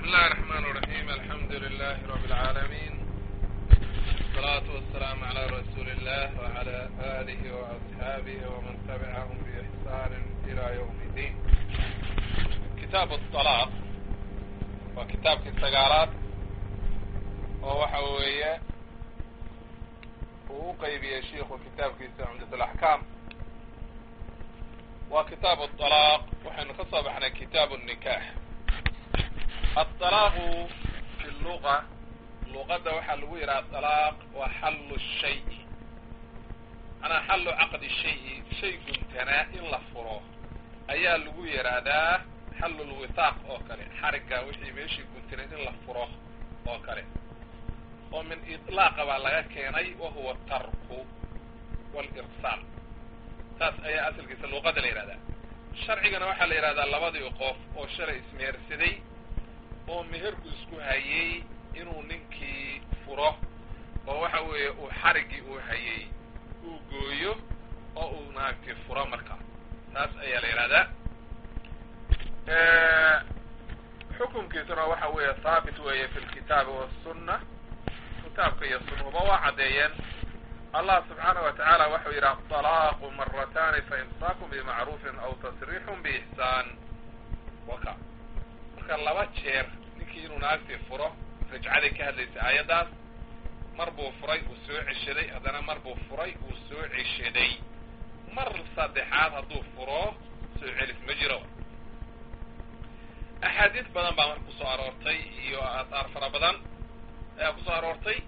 الله الرحمن الرحيم الحمد لله رب العالمين والصلاة والسلام على رسول الله وعلى آله وأصحابه ومن تبعهم بإحسان إلى يوم الدين كتاب الطلاق وكتاب السجارات ووحوية وقيبي الشيخ وكتاب كيس عمدة الأحكام وكتاب الطلاق وحن خصب احنا كتاب النكاح الطلاق في اللغة لغة وحل ويرى الطلاق وحل الشيء أنا حل عقد الشيء شيء كنتنا إلا فروه أيا لغو يرى ده حل الوثاق أو كره حركة وحي ميشي كنتنا إلا فروه أو كره ومن إطلاق بلغة كيني وهو الترك والإرسال taas ayaa asalkiisa luuqada la yidhahdaa sharcigana waxaa la yidhahdaa labadii qof oo shalay ismehersaday oo meherku isku hayey inuu ninkii furo oo waxa weeye uu xariggii uu hayey uu gooyo oo uu naagtii furo markaa taas ayaa la yidhahdaa xukunkiisuna waxa weeye haabit weeye fi lkitaabi wasunna kitaabka iyo sunnuba waa caddeeyeen allah subxaanaه wa tacaala waxau yidhi aطalaaqu maratani faimsaakum bimacruufin aw tasriixun biixsaan waka marka laba jeer ninkii inuu naagtii furo rajcaday ka hadlaysa aayaddaas mar buu furay uu soo ceshaday haddana mar buu furay uu soo ceshaday mar saddexaad hadduu furo soo celis ma jiro axaadiis badan baa marka kusoo aroortay iyo aataar fara badan ayaa kusoo aroortay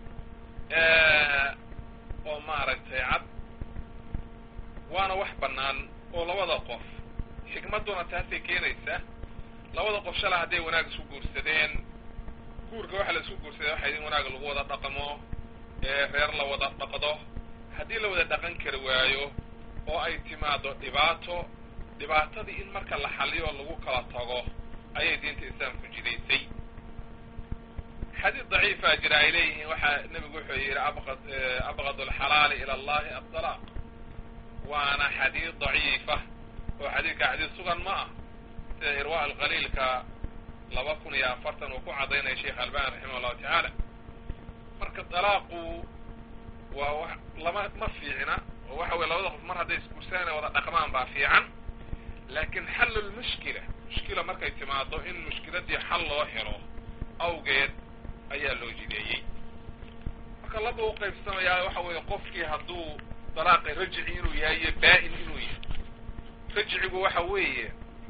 oo maaragtay cad waana wax bannaan oo labada qof xikmadduna taasay keenaysa labada qof shala hadday wanaag isku guursadeen guurka waxa la isku guursaday waxay in wanaag lagu wada dhaqmo reer la wada dhaqdo haddii la wada dhaqan kari waayo oo ay timaado dhibaato dhibaatadii in marka la xaliyo lagu kala tago ayay diinta islaamku jidaysay xadiid daciifa jira ay leeyihiin waxaa nebigu wuxuu yidhi abqad abqad alxalaali ila allahi adalaaq waana xadiid daciifa oo xadiidka xadiid sugan ma ah sida irwa alqaliilka laba kun iyo afartan uu ku caddaynaya sheekh albani raximah allahu tacaala marka dalaaqu waa wa lama ma fiicna oo waxa weye labada qof mar hadday isguursadaan ay wada dhaqmaan baa fiican laakin xallu lmushkila mushkila markay timaado in mushkiladii xal loo helo awgeed ayaa loo jideeyey marka laba u qaybsamayaa waxa weeye qofkii hadduu dalaaqi rajici inuu yahay iyo baa-in inuu yahay rajicigu waxa weeye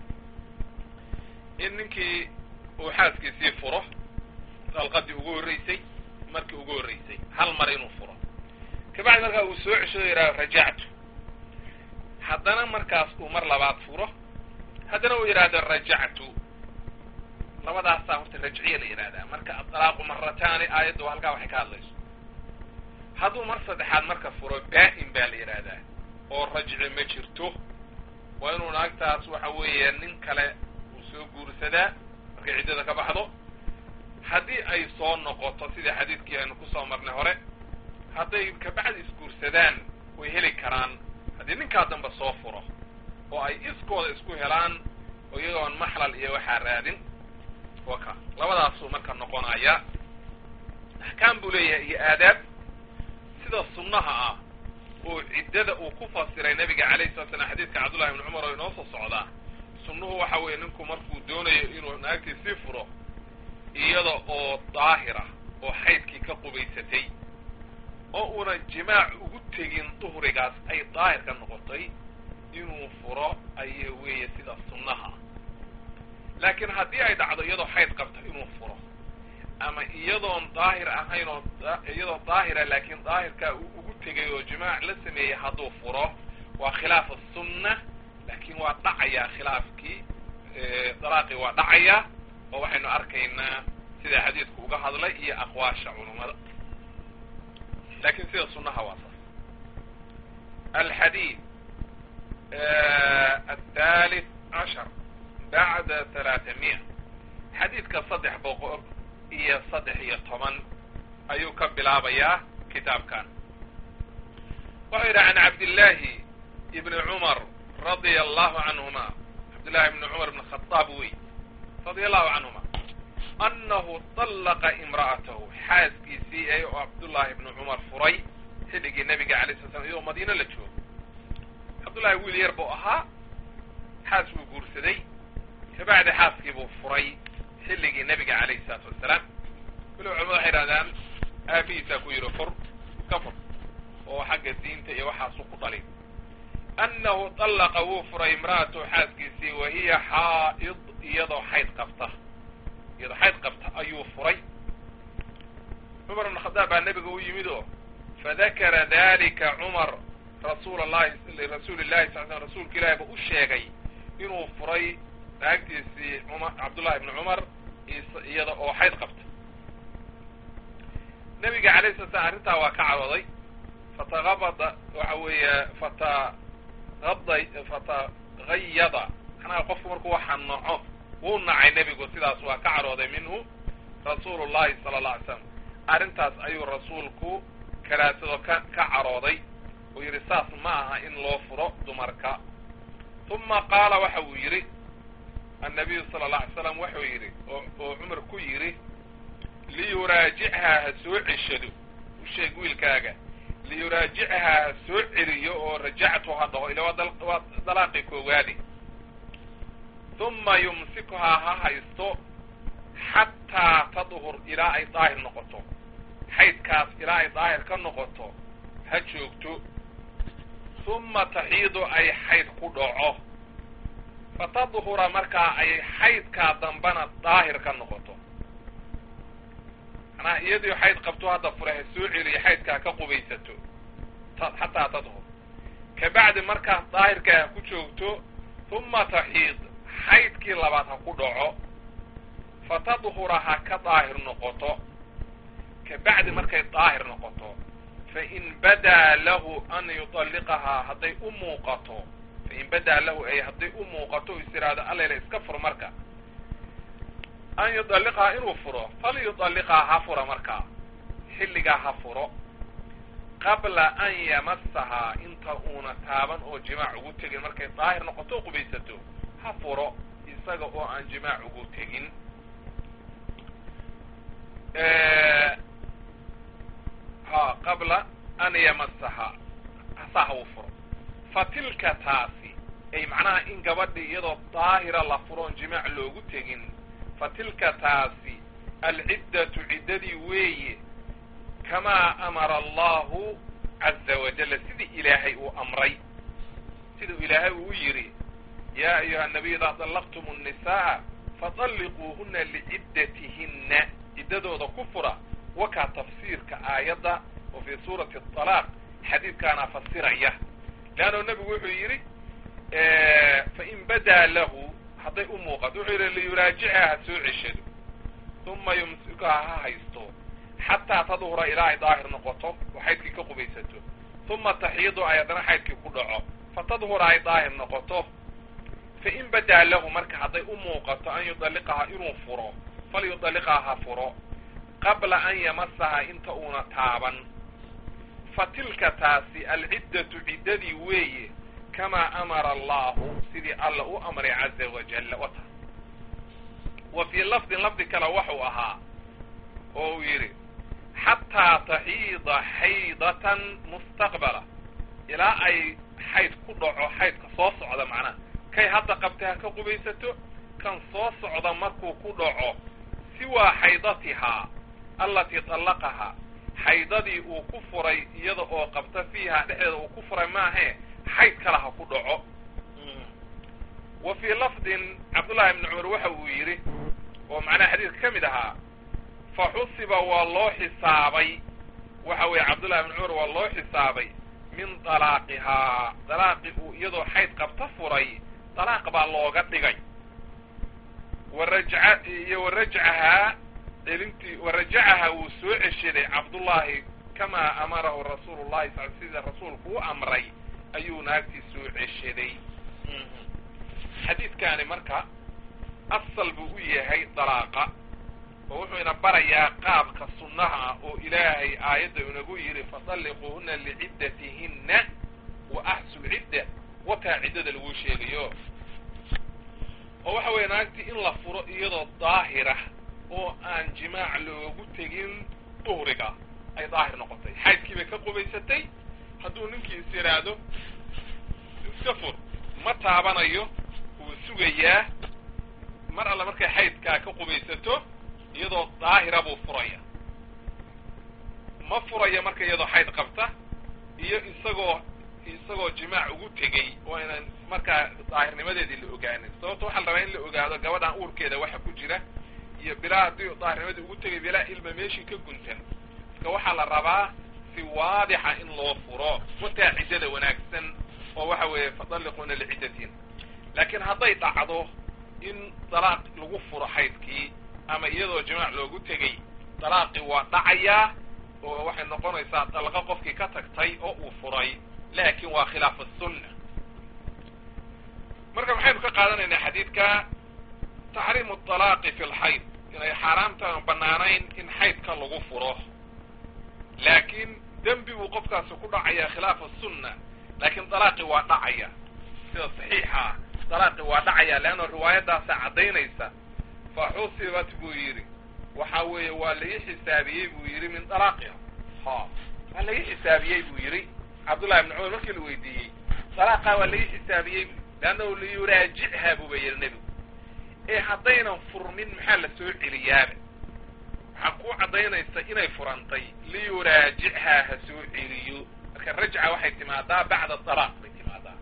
in ninkii uu xaaskiisii furo dalqadii ugu horreysay markii ugu horreysay hal mar inuu furo kabacdi markaa uu soo ceshado yidhaha rajactu haddana markaas uu mar labaad furo haddana uu yidhaahdo rajactu labadaasaa horta rajciya la yidhahdaa marka adalaaqu marataani aayaddu halkaa waxay ka hadlayso hadduu mar saddexaad marka furo baa-in baa la yidhaahdaa oo rajci ma jirto waa inuu naagtaas waxa weeye nin kale uu soo guursadaa markay ciddada ka baxdo haddii ay soo noqoto sidai xadiidkii aynu kusoo marnay hore hadday kabacdi isguursadaan way heli karaan haddii ninkaa dambe soo furo oo ay iskooda isku helaan oo iyagoon maxlal iyo waxaa raadin waka labadaasuu marka noqonaya axkaam buu leeyahay iyo aadaab sida sunnaha ah oo ciddada uu ku fasiray nabiga calayhi salatu slam xadiidka cabdullahi ibni cumar oo inoo soo socdaa sunnuhu waxa weeye ninku markuu doonayo inuu naagtii sii furo iyada oo daahira oo xaydkii ka qubaysatay oo una jimaac ugu tegin duhrigaas ay daahir ka noqotay inuu furo aya weeye sida sunnaha laakiin haddii ay dhacdo iyadoo xayd qabta inuu furo ama iyadoon daahir ahayn oo iyadoo daahira laakiin daahirkaa uu ugu tegay oo jimaac la sameeyey hadduu furo waa khilaaf asunna laakiin waa dhacayaa khilaafkii dalaaqii waa dhacayaa oo waxaynu arkaynaa sida xadiidku uga hadlay iyo aqwaasha culummada lakin sida sunnaha waa saas alxadiid athalith cashar bacda talaatamiya xadiidka saddex boqol iyo saddex iyo toban ayuu ka bilaabayaa kitaabkan wuxuu yidhi can cabdillaahi ibni cumar radia allahu canhuma cabdillahi ibni cumar ibn khadaab wey radia allahu canhuma annahu dallaqa imra'atahu xaaskiisii ee oo cabdullaahi ibnu cumar furay xilligii nebiga alay sala slam iyadoo madiino la joogo cabdullahi wiil yar buu ahaa xaas buu guursaday kabacdi xaaskii buu furay xilligii nebiga calayhi salaatu wassalaam weliba culamadu waxay idhahdaan aabihiisaa ku yidhi fur ka fur oo xagga diinta iyo waxaasu ku dhalin annahu dallaqa wuu furay imra'atahu xaaskiisii wa hiya xaa'id iyadoo xayd qabta iyadoo xayd qabta ayuu furay cumar ibn khadaab baa nebiga u yimid oo fadakara dalika cumar rasuul allahi rasuuli llahi sal slam rasuulka ilahi ba u sheegay inuu furay naagtiisii cumar cabdullahi ibni cumar iyada oo xayd qabta nebiga alayh sala slam arrintaa waa ka cadooday fatagabada waxa weeye fatagada fatagayada macnaha qofku markuu waxa naco wuu nacay nebigu sidaas waa ka cadhooday minhu rasuulu llahi sala alla alay slam arrintaas ayuu rasuulku karaasado ka ka cadhooday uu yidhi saas ma aha in loo furo dumarka uma qaala waxa uu yidhi annabiyu sala alla alay slam wuxuu yidhi oo cumar ku yidhi liyuraajichaa ha soo ceshado u sheeg wiilkaaga liyuraajichaa ha soo celiyo oo rajactu ha dhaho ila waa dalaaqii koowaadi uma yumsikuhaa ha haysto xataa tadhur ilaa ay daahir noqoto xaydkaas ilaa ay daahir ka noqoto ha joogto uma taxiidu ay xayd ku dhaco fatadhura markaa ay xaydkaa dambana daahir ka noqoto manaa iyadii xayd qabto hadda fure ha soo celiyo xaydkaa ka qubaysato xataa tadhur kabacdi markaas daahirkaa ha ku joogto uma taxiid xaydkii labaad ha ku dhaco fatadhura ha ka daahir noqoto kabacdi markay daahir noqoto fain badaa lahu an yuطalliqahaa hadday u muuqato fain badaa lahu ay hadday u muuqato is tiraahdo allayla iska fur marka an yuطalliqahaa inuu furo falyuطalliqhaa ha fura markaa xilligaa ha furo qabla an yamasahaa inta uuna taaban oo jimaac ugu tegin markay daahir noqoto o qubaysato ha furo isaga oo aan jimaac ugu tegin ha qabla an yamasahaa hasaa ha uu furo fa tilka taasi ay macnaha in gabadhii iyadoo daahira la furoon jimaac loogu tegin fa tilka taasi alciddatu ciddadii weeye kamaa amara allahu caza wajalla sidii ilaahay uu amray siduu ilaahay uu yidhi yaa ayuha nabiy idaa dallaqtum الnisaءa faطalliquuhuna liciddatihinna ciddadooda ku fura wakaa tafsiirka aayadda oo fii suurati الطalaaq xadiidkaana fasiraya leanno nebigu wuxuu yidhi fain badaa lahu hadday u muuqato wuxuu yidhi liyuraajicha ha soo ceshado uma yumsikuha ha haysto xataa tadhura ilaa ay daahir noqoto oo xaydkii ka qubaysato uma taxiidu ay haddana xaydkii ku dhaco fatadhura ay daahir noqoto fain badaa lahu marka hadday u muuqato an yudalliqahaa inuu furo falyudalliqhaa ha furo qabla an yamasahaa inta uuna taaban fa tilka taasi alciddatu ciddadii weeye kamaa amara allahu sidii alla u amray caza wajalla wata wa fii lafdin lafdi kale waxuu ahaa oo uu yidhi xataa taxiida xaydatan mustaqbala ilaa ay xayd ku dhaco xaydka soo socda macnaha kay hadda qabtay ha ka qubaysato kan soo socda markuu ku dhaco siwaa xaydatihaa allatii طallaqahaa xaydadii uu ku furay iyada oo qabta fiiha dhexdeeda uu ku furay maahe xayd kale ha ku dhaco wa fii lafdin cabdullahi ibni cumar waxa uu yidhi oo macnaha xadiidka ka mid ahaa fa xusiba waa loo xisaabay waxa weeye cabdullahi ibni cumar waa loo xisaabay min dalaaqihaa dalaaqi uu iyadoo xayd qabta furay dalaaq baa looga dhigay warajca iyo warajcahaa celintii warajacahaa wuu soo ceshaday cabdullaahi kamaa amarahu rasuulu llahi sal sida rasuulku u amray ayuu naagtii soo ceshaday xadiidkaani marka asal buu u yahay dalaaqa oo wuxuu ina barayaa qaabka sunnaha ah oo ilaahay aayadda inagu yidhi fatalliquuhuna liciddatihinna wa axsu cidda wataa ciddada lagu sheegayo oo waxa weeye naagtii in la furo iyadoo daahira oo aan jimaac loogu tegin duhriga ay daahir noqotay xaydkii bay ka qubaysatay hadduu ninkii is yidhaahdo iska fur ma taabanayo wuu sugayaa mar alle markay xaydkaa ka qubaysato iyadoo daahira buu furaya ma furaya marka iyadoo xayd qabta iyo isagoo isagoo jimaac ugu tegey waa inaan markaa daahirnimadeedii la ogaanin sababto waxaa la rabaa in la ogaado gabadhan uurkeeda waxa ku jira iyo bilaa haddii daahirnimadii ugu tegay bilaa ilma meeshii ka guntan marka waxaa la rabaa si waadixa in loo furo wataa ciddada wanaagsan oo waxa weeye fadalliquuna liciddatiin laakiin hadday dhacdo in dalaaq lagu furo xaydkii ama iyadoo jimaac loogu tegey dalaaqii waa dhacayaa oo waxay noqonaysaa dalqa qofkii ka tagtay oo uu furay laakin waa khilaaf asunna marka maxaynu ka qaadanaynaa xadiidka taxriimu talaaqi fi lxayd inay xaaraamta aan banaanayn in xaydka lagu furo laakiin dembi buu qofkaasi ku dhacayaa khilaaf asunna laakiin dalaaqi waa dhacaya sida saxiixa ah dalaaqi waa dhacaya leanna riwaayadaasa caddaynaysa fa xusibat buu yidhi waxa weeye waa laii xisaabiyey buu yidhi min dalaaqiha ha waa laii xisaabiyey buu yidhi cabdullahi ibni cumar markii la weydiiyey dalaaqaa waa laii xisaabiyey leannahu liyuraajichaa buuba yidhi nebigu ee haddaynan furmin maxaa la soo celiyaaba waxaa ku caddaynaysa inay furantay liyuraajichaa ha soo celiyo marka rajca waxay timaadaa bacda dalaaq bay timaadaa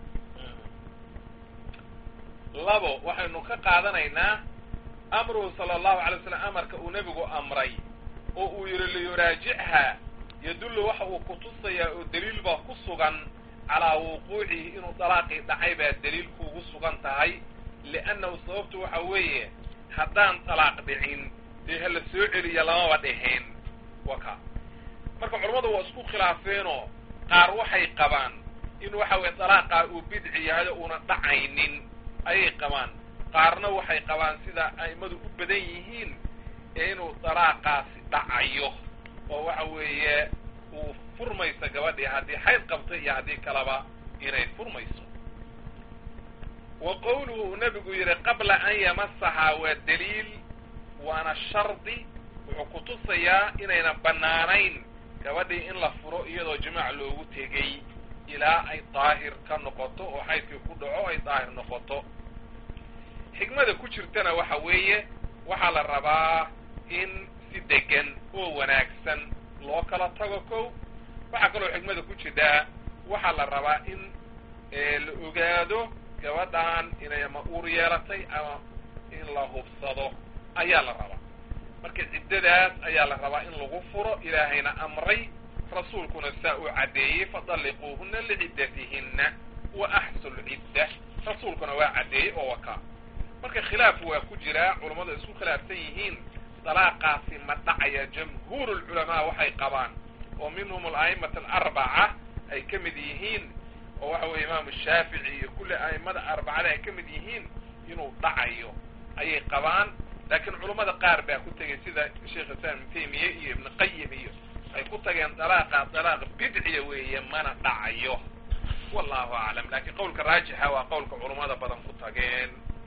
labo waxaynu ka qaadanaynaa amruhu sala allahu alay w slam amarka uu nebigu amray oo uu yidhi liyuraajichaa yadullu waxa uu kutusayaa oo daliil baa ku sugan calaa wuquucihi inuu dalaaqii dhacay baa daliil kuugu sugan tahay liannahu sababtu waxa weeye haddaan dalaaq dhicin dee hala soo celiya lamaba dheheen waka marka culammadu waa isku khilaafeenoo qaar waxay qabaan in waxa weye dalaaqaa uu bidci yahay oo una dhacaynin ayay qabaan qaarna waxay qabaan sida a'immadu u badan yihiin ee inuu dalaaqaasi dhacayo oo waxa weeye uu furmayso gabadhii haddii xayd qabta iyo haddii kaleba inay furmayso wa qowluhu uu nebigu yidhi qabla an yamasahaa waa daliil waana shardi wuxuu kutusayaa inayna bannaanayn gabadhii in la furo iyadoo jimaac loogu tegey ilaa ay daahir ka noqoto oo xaydkii ku dhaco ay daahir noqoto xikmada ku jirtana waxa weeye waxaa la rabaa in si degan oo wanaagsan loo kala tago kow waxaa kaloo xikmada ku jirtaa waxaa la rabaa in la ogaado gabadhan inay ama uur yeelatay ama in la hubsado ayaa la rabaa marka ciddadaas ayaa la rabaa in lagu furo ilaahayna amray rasuulkuna saa uu caddeeyey fadalliquuhuna liciddatihinna wa axsu lcidda rasuulkuna waa caddeeyey oo wakaa marka khilaaf waa ku jiraa culammadu isku khilaafsan yihiin dalaaqaasi ma dhacaya jamhuur lculamaa waxay qabaan oo minhum ala'imata alarbaca ay ka mid yihiin oo waxa weye imaamu shaafici iyo kulli a'imada arbacada ay ka mid yihiin inuu dhacayo ayay qabaan laakiin culummada qaar baa ku tegay sida sheekh islam ibn taymiya iyo ibn qayim iyo ay ku tageen dalaaqa dalaaq bidciya weeye mana dhacayo wallahu aclam lakiin qowlka raajixa waa qowlka culummada badan ku tageen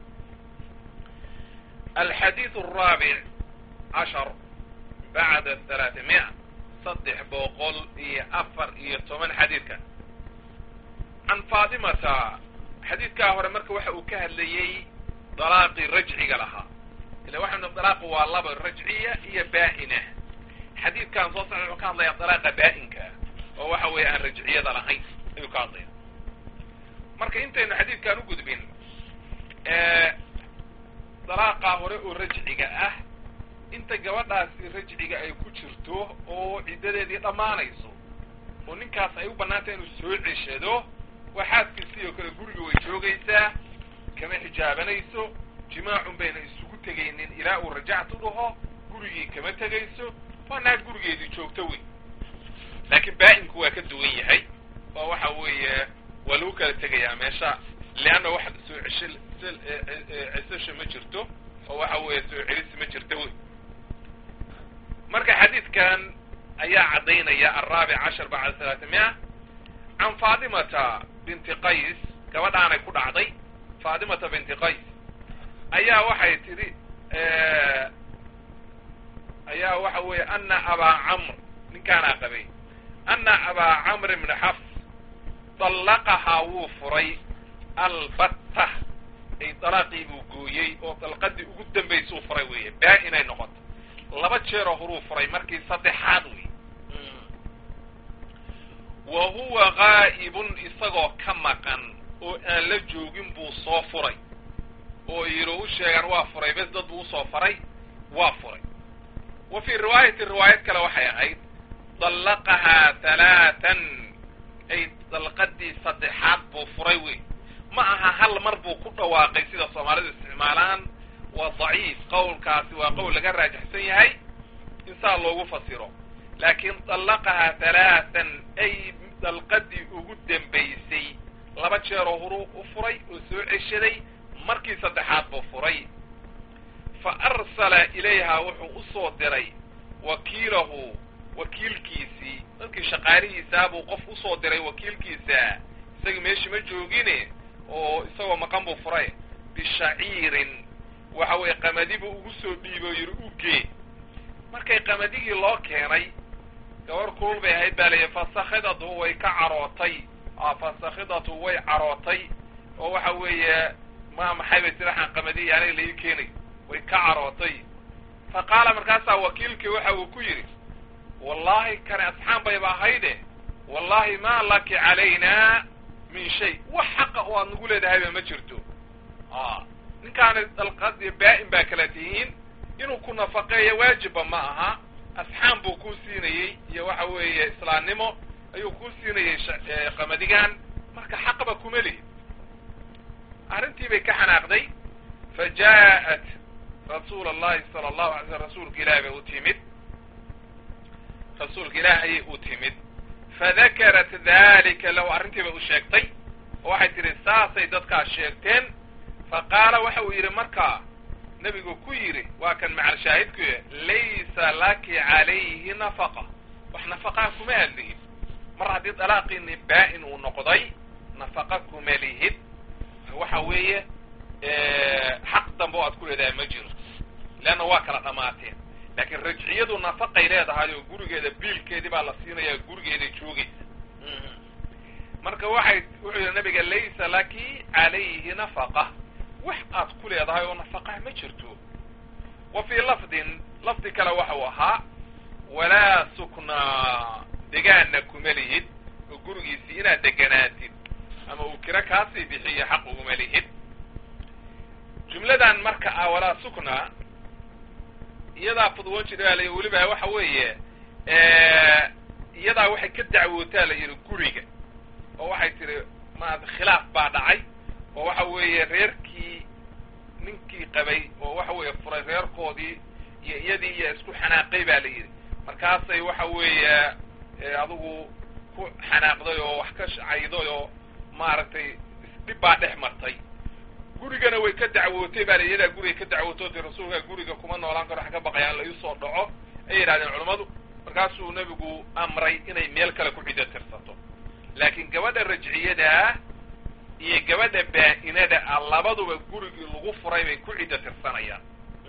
alxadiid araabic cashar bacda halaatimiya saddex boqol iyo afar iyo toban xadiidka can faatimata xadiidkaa hore marka waxa uu ka hadlayey dalaaqii rajciga lahaa ila waxaynu dalaaqu waa laba rajciya iyo baa'ina xadiidkan soo socda wuxuu ka hadlayaa dalaaqa baa'inka oo waxa weeye aan rajciyada lahayn ayuu ka hadlaya marka intaynu xadiidkan u gudbin dalaaqaa hore oo rajciga ah inta gabadhaasi rajciga ay ku jirto oo ciddadeedii dhammaanayso oo ninkaas ay u bannaantay inuu soo ceshado waa xaaskiisii oo kale guriga way joogaysaa kama xijaabanayso jimaacun bayna isugu tegaynin ilaa uu rajactu dhaho gurigii kama tegayso waa naag gurigeedii joogto wey laakiin baa'inku waa ka duwan yahay oo waxa weeye waa lagu kala tegayaa meesha leanna wax soo cesho cesasha ma jirto oo waxa weeye soo celisi ma jirto wey marka xadiidkan ayaa caddaynaya alraabic cashar bacda halaatimiya can faatimata binti qays gabadhaanay ku dhacday faatimata binti qays ayaa waxay tidhi weeye ana abaa camr ninkaanaa qabay ana abaa camr ibni xafs dallaqahaa wuu furay albatta ay dalaaqii buu gooyey oo dalqadii ugu dambaysuu furay weeye baa inay noqoto laba jeeroo horuu furay markii saddexaad wey wa huwa gaa'ibun isagoo ka maqan oo aan la joogin buu soo furay oo yidhi u sheegaan waa furay bes dad buu usoo faray waa furay wa fii riwaayati riwaayad kale waxay ahayd dallaqahaa halaatan ay dalqadii saddexaad buu furay wey ma aha hal mar buu ku dhawaaqay sida soomaalidu isticmaalaan waa daciif qowlkaasi waa qowl laga raajixsan yahay in saa loogu fasiro laakiin dallaqahaa halaatan ay dalqadii ugu dambaysay laba jeeroo horuu u furay oo soo ceshaday markii saddexaad buu furay fa arsala ilayhaa wuxuu usoo diray wakiilahu wakiilkiisii dadkii shaqaalihiisaa buu qof usoo diray wakiilkiisa isagii meeshii ma joogine oo isagoo maqan buu furay bishaciirin waxa weeye qamadi buu ugu soo dhiibo yidhi ugee markay qamadihii loo keenay gabar kulul bay ahayd baa layihi fasakhidatu way ka carootay fasakhidatu way carootay oo waxa weeye ma maxay bay tiri waxaan qamadihi aniga laii keenay way ka carootay fa qaala markaasaa wakiilkii waxa uu ku yidhi wallahi kani asxaan bayba ahayde wallahi ma laki calayna min shay wax xaqa oo aad nagu leedahayba ma jirto ninkaani dalqadi baa-in baa kala tihiin inuu ku nafaqeeyo waajibba ma aha asxaan buu kuu siinayey iyo waxa weeye islaamnimo ayuu kuu siinayey qamadigan marka xaqba kuma lihi arrintii bay ka xanaaqday fa ja'at rasuula allahi sala allahu alay slam rasuulka ilahi bay u timid rasuulka ilaah ayay u timid fadakarat dalika lahu arrintii bay u sheegtay oo waxay tidhi saasay dadkaas sheegteen fa qaala waxa uu yidhi markaa nebigu ku yidhi waa kan macal shaahidku laysa laki calayhi nafaqa wax nafaqaa kuma hadlihin mar haddii dalaaqiini baa-in uu noqday nafaqa kuma lihid waxa weeye xaq dambe oo aad ku leedahay ma jiro leanna waa kala dhamaateen laakiin rajciyadu nafaqay leedahay oo gurigeeda biilkeedii baa la siinaya gurigeeday joogaysa marka waxay wuxuu yidhi nabiga laysa laki calayhi nafaqa wax aad ku leedahay oo nafaqaa ma jirto wa fii lafdin lafdi kale waxa uu ahaa walaa suknaa degaanna kuma lihid oo gurigiisii inaad deganaatid ama uu kiro kaasii bixiyo xaq uguma lihid jumladan marka ah walaa suknaa iyadaa fudwoon jira la weliba waxa weeye iyadaa waxay ka dacwootaa la yidhi guriga oo waxay tihi maarata khilaaf baa dhacay oo waxa weeye reerkii ninkii qabay oo waxa weeye furay reerkoodii iyo iyadii iyo isku xanaaqay baa la yidhi markaasay waxa weeye adigu ku xanaaqday oo wax ka cayday oo maaragtay isdhib baa dhex martay gurigana way ka dacwootay baa la iyadaa guriga ka dacwootay ti rasuulka guriga kuma noolaan karo wax ka baqayaan la iisoo dhaco ay yidhahdeen culammadu markaasuu nebigu amray inay meel kale ku ciddo tirsato laakiin gabadha rajciyadaa iyo gabadha baa-inada ah labaduba gurigii lagu furay bay ku ciddo tirsanayaan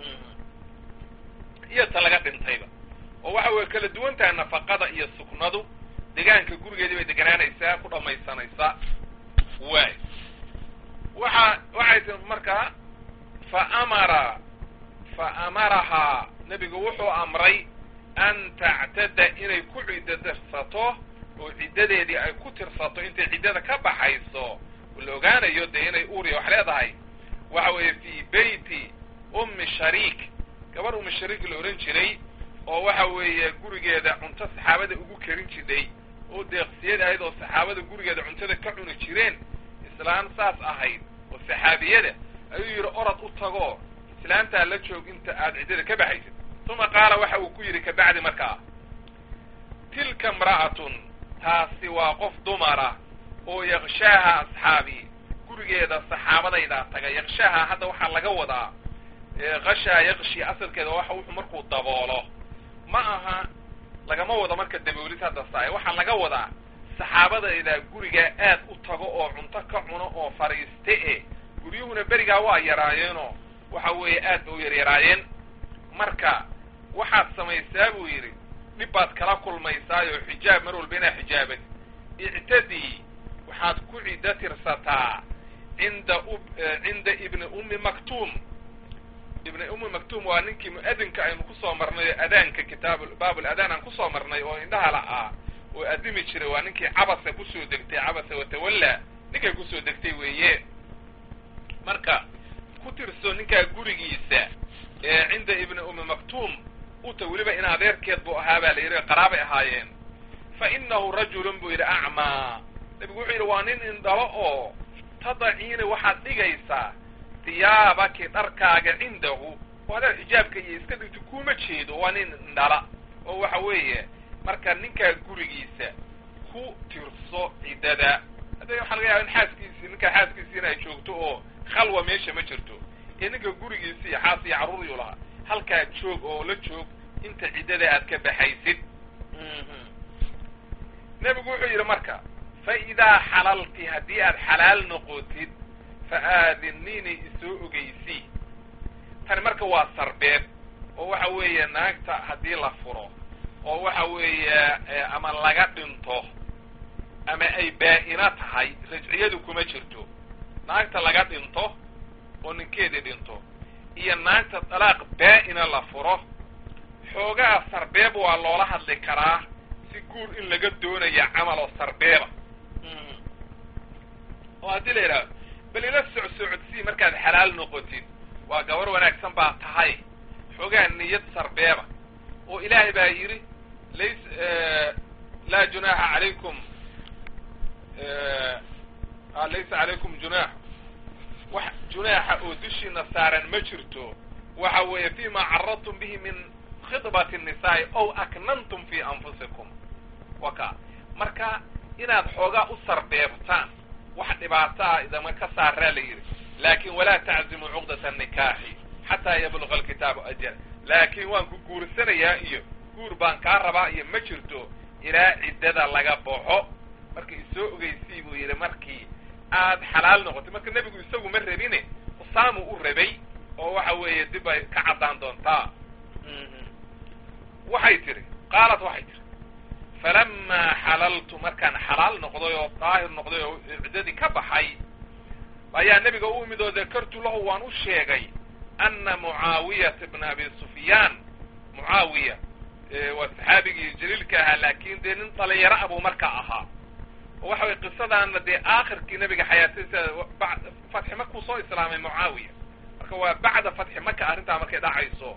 iyo ta laga dhintayba oo waxa way kala duwan tahay nafaqada iyo suknadu degaanka gurigeedii bay deganaanaysaa ku dhamaysanaysaa waay waxa waxay tii markaa fa amara fa amarahaa nebigu wuxuu amray an tactada inay ku ciddo tirsato oo ciddadeedii ay ku tirsato intay ciddada ka baxayso la ogaanayo dee inay uuriya wax leedahay waxa weeye fii beyti ummi shariik gabar ummi shariik la odhan jiray oo waxa weeye gurigeeda cunto saxaabada ugu karin jidhay oo deeqsiyad ahayd oo saxaabada gurigeeda cuntada ka cuni jireen islaan saas ahayd oo saxaabiyada ayuu yidhi orod u tago islaantaa la joog inta aad ciddada ka baxaysid uma qaala waxa uu ku yidhi kabacdi markaa tilka imra'atun taasi waa qof dumara oo yakshaaha asxaabi gurigeeda saxaabadaydaa taga yakshaaha hadda waxaa laga wadaa kashaa yakshi asalkeeda waxa wuxuu markuu daboolo ma aha lagama wado marka daboolis hadda saay waxaa laga wadaa saxaabadayda gurigaa aad u tago oo cunto ka cuno oo fariiste e guryuhuna berigaa waa yaraayeenoo waxa weeye aad ba u yaryaraayeen marka waxaad samaysaa buu yidhi dhib baad kala kulmaysaayoo xijaab mar walba inaa xijaabad ictadii waxaad ku ciddo tirsataa cinda cinda ibni ummi maktuum ibni ummi maktuum waa ninkii mu-adinka aynu kusoo marnay oo adaanka kitaab baabul adaan aan kusoo marnay oo indhaha la-aa oo addimi jiray waa ninkii cabasa kusoo degtay cabasa watawalla ninkay kusoo degtay weeye marka ku tirso ninkaa gurigiisa ee cinda ibni ummi maktuum uta weliba in adeerkeed buu ahaa baa la yidhi qaraabay ahaayeen fa inahu rajulun buu yidhi acmaa nabigu wuxuu yidhi waa nin indhalo oo tadaciina waxaad dhigaysaa diyaabaki dharkaaga cindahu oo hadaad xijaabka iyo iska dhigto kuma jeedo waa nin indhala oo waxa weeye marka ninkaa gurigiisa ku tirso ciddada hadda waxaa laga yaaba in xaaskiisi ninkaa xaaskiisi in ay joogto oo khalwa meesha ma jirto ee ninka gurigiisi iyo xaas iyo carruuriyuu lahaa halkaa joog oo la joog inta ciddada aad ka baxaysid nebigu wuxuu yidhi marka fa idaa xalalti haddii aad xalaal noqotid fa aadinini isoo ogeysii tani marka waa sarbeeb oo waxa weeye naagta haddii la furo oo waxa weeye ama laga dhinto ama ay baa-ina tahay rajciyadu kuma jirto naagta laga dhinto oo ninkeedii dhinto iyo naagta dalaaq baa-ina la furo xoogaa sarbeeb waa loola hadli karaa si guur in laga doonaya camal oo sarbeeba oo haddii la yidhahdo bal ila socsocodsii markaad xalaal noqotid waa gabar wanaagsan baa tahay xoogaa niyad sarbeeba oo ilaahay baa yidhi lays laa junaaxa calaykum laysa calaykum junaax wax junaaxa oo dushiina saaran ma jirto waxa weeye fima caradtum bihi min khidbati الnisaai ow aknantum fi anfusikum waka marka inaad xoogaa u sarbeebtaan wax dhibaato ah idama ka saaraa la yidhi laakin walaa taczimu cuqdata nikaaxi xataa yabluga alkitaabu ajal laakin waan ku guursanayaa iyo guur baan kaa rabaa iyo ma jirto ilaa ciddada laga baxo marka isoo ogeysii buu yidhi markii aad xalaal noqotay marka nebigu isagu ma rabine usaamu u rabay oo waxa weeye dib ay ka caddaan doontaa waxay tidhi qaalat waxay tidhi falamaa xalaltu markaan xalaal noqday oo daahir noqday oo ciddadii ka baxay ayaa nebiga u imid oo dakartu lahu waan u sheegay ana mucaawiyata bna abi sufyaan mucaawiya waa saxaabigii jaliilka ahaa laakin dee nin dhalinyaro ah buu markaa ahaa oo waxa weye qisadaana dee aakhirkii nebiga xayaatadiisa fatxi makuu soo islaamay mucaawiya marka waa bacda fatxi maka arrintaa markay dhacayso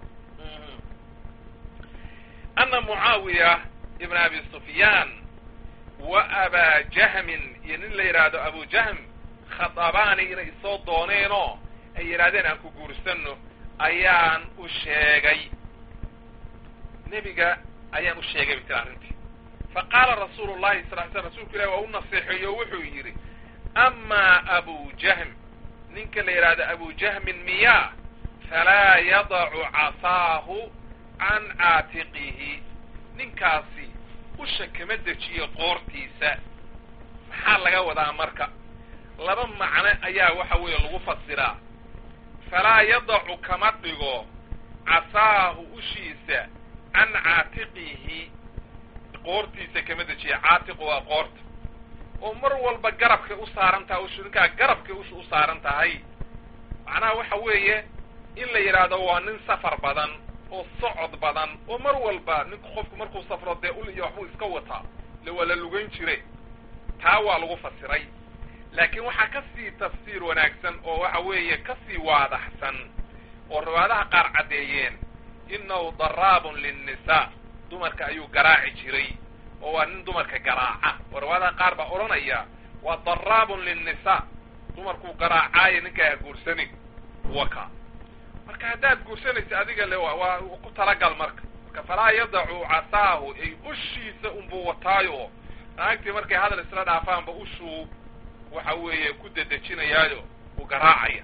ana mucaawiya ibn abi sufyaan wa abaa jahmin iyo nin la yidhaahdo abu jahm khadabaani inay isoo dooneenoo ay yidhahdeen aan ku guursano ayaan u sheegay nebiga ayaan u sheegay bay tiri arrintii fa qaala rasuulu llahi sal l sl rsulku ilahi waa u naseexeeyo o wuxuu yidhi amaa abu jahm ninka la yidhaahdo abu jahmin miyaa falaa yadacu casaahu can caatiqihi ninkaasi usha kama dejiyo qoortiisa maxaa laga wadaa marka laba macno ayaa waxa weeye lagu fasiraa falaa yadacu kama dhigo casaahu ushiisa can caatiqihi qoortiisa kama dejiya caatiqu waa qoorta oo mar walba garabkay u saaran tahay ushu ninkaa garabkay usha u saaran tahay macnaha waxa weeye in la yidhaahdo waa nin safar badan oo socod badan oo mar walba ninku qofku markuu safro dee ul iyo waxbuu iska wataa le waa la lugan jire taa waa lagu fasiray laakiin waxaa ka sii tafsiir wanaagsan oo waxa weeye ka sii waadaxsan oo riwaayadaha qaar caddeeyeen innahu daraabun linnisaa dumarka ayuu garaaci jiray oo waa nin dumarka garaaca oo riwaayadaha qaar baa odhanaya waa daraabun linnisaa dumarkuu garaacaayo ninkaa ha guursanin waka marka haddaad guursanaysa adiga le waa ku talagal marka marka falaa yadacu casaahu ay ushiisa unbuu wataayo naagtii markay hadal isla dhaafaanba ushuu waxa weeye ku dedejinayaayo uu garaacaya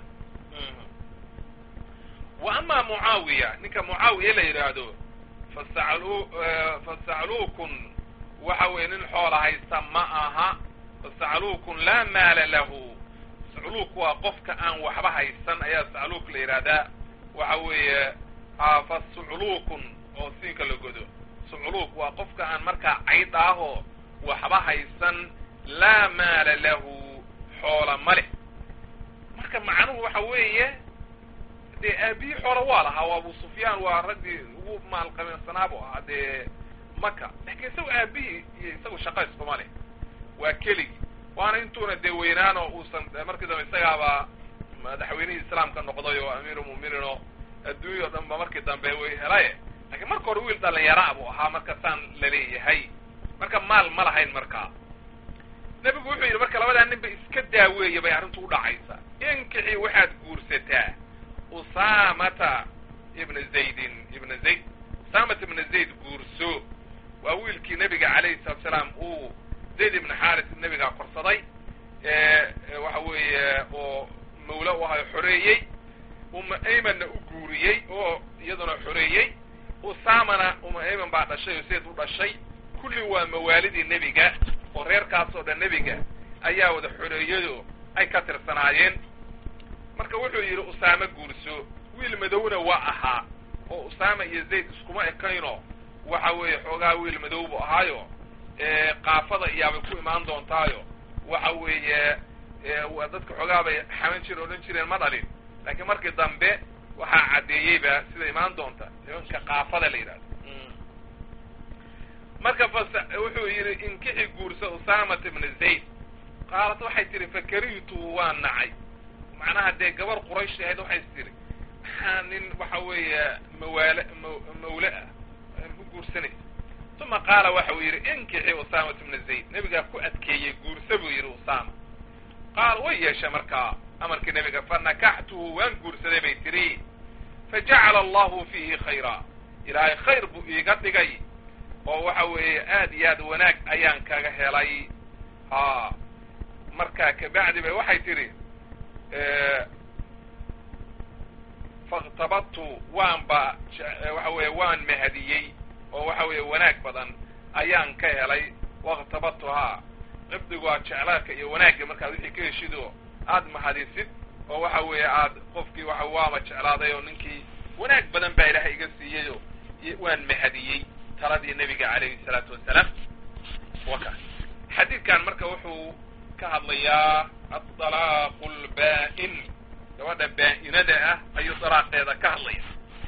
wa amaa mucaawiya ninka mucaawiya la yidhaahdo fasaclu fasacluukun waxa weeye nin xoola haysta ma aha fasacluukun laa maala lahu sacluuk waa qofka aan waxba haysan ayaa sacluuk la yidhaahdaa waxa weeye a fa sucluukun oo siinka la godo sucluuk waa qofka aan markaa cayd ahoo waxba haysan laa maala lahu xoola ma leh marka macnuhu waxa weeye dee aabihii xoola waa lahaa waa abu sufyaan waa raggii ugu maalqabeensanaab u ahaa dee maka lakin isaga aabihii iyo isagu shaqa iskuma leh waa keligii waana intuuna dee weynaan oo uusan markii dambe isagaaba madaxweynihii islaamka noqday oo amiirulmu'miniin oo adduunya o dhan ba markii dambe way helaye lakiin marka hore wiil dhalinyaraa buu ahaa marka saan laleeyahay marka maal ma lahayn markaa nebigu wuxuu yidhi marka labadaa nin ba iska daaweeya bay arrintu u dhacaysa inkixii waxaad guursataa usaamata ibna zaydin ibna zayd usaamata ibna zayd guurso waa wiilkii nebiga calayhi salatu salaam uu zayd ibna xaaris nebigaa korsaday waxa weeye oo mawla u ahayo xoreeyey uma aymanna u guuriyey oo iyaduna xoreeyey usaamana uma ayman baa dhashay oo zayd u dhashay kulli waa mawaalidii nebiga oo reerkaas oo dhan nebiga ayaa wada xoreeyado ay ka tirsanaayeen marka wuxuu yidhi usaame guurso wiil madowna waa ahaa oo usaama iyo zayd iskuma ekayno waxa weeye xoogaa wiil madow buu ahaayo qaafada iyaabay ku imaan doontaayo waxa weeye dadka xoogaa bay xaman jir odhan jireen ma dhalin laakiin markii dambe waxaa caddeeyeyba sida imaan doonta nimanka qaafada la yidhahdo marka fas wuxuu yidhi inkixi guursa usaamata ibna zayd qaalat waxay tihi fakarihtuhu waa nacay macnaha dee gabar quraysh ahayd waxay tihi maxaa nin waxa weeye mawaale mawle ah ku guursanaysa uma qaala waxa uu yidhi inkixi usaamata ibna zayd nebigaa ku adkeeyey guursa buu yidhi usaama qaal way yeesha markaa amarkii nebiga fanakaxtuhu waan guursaday bay tidhi fajacala allahu fiihi khayra ilaahay khayr buu iiga dhigay oo waxa weeye aad iyo aad wanaag ayaan kaga helay ha markaa kabacdi bay waxay tidhi fakhtabadtu waan ba waxa weeye waan mahadiyey oo waxa weeye wanaag badan ayaan ka helay wakhtabadtuhaa qibdigu waa jeclaadka iyo wanaagga markaad wixii ka heshido aad mahadisid oo waxa weeye aad qofkii waxa waama jeclaaday oo ninkii wanaag badan baa ilaahay iga siiyeyo waan mahadiyey taladii nebiga calayhi salaatu wasalaam wa kaas xadiidkan marka wuxuu ka hadlayaa adalaaqu lbaa-in gabadha baa-inada ah ayuu dalaaqeeda ka hadlaya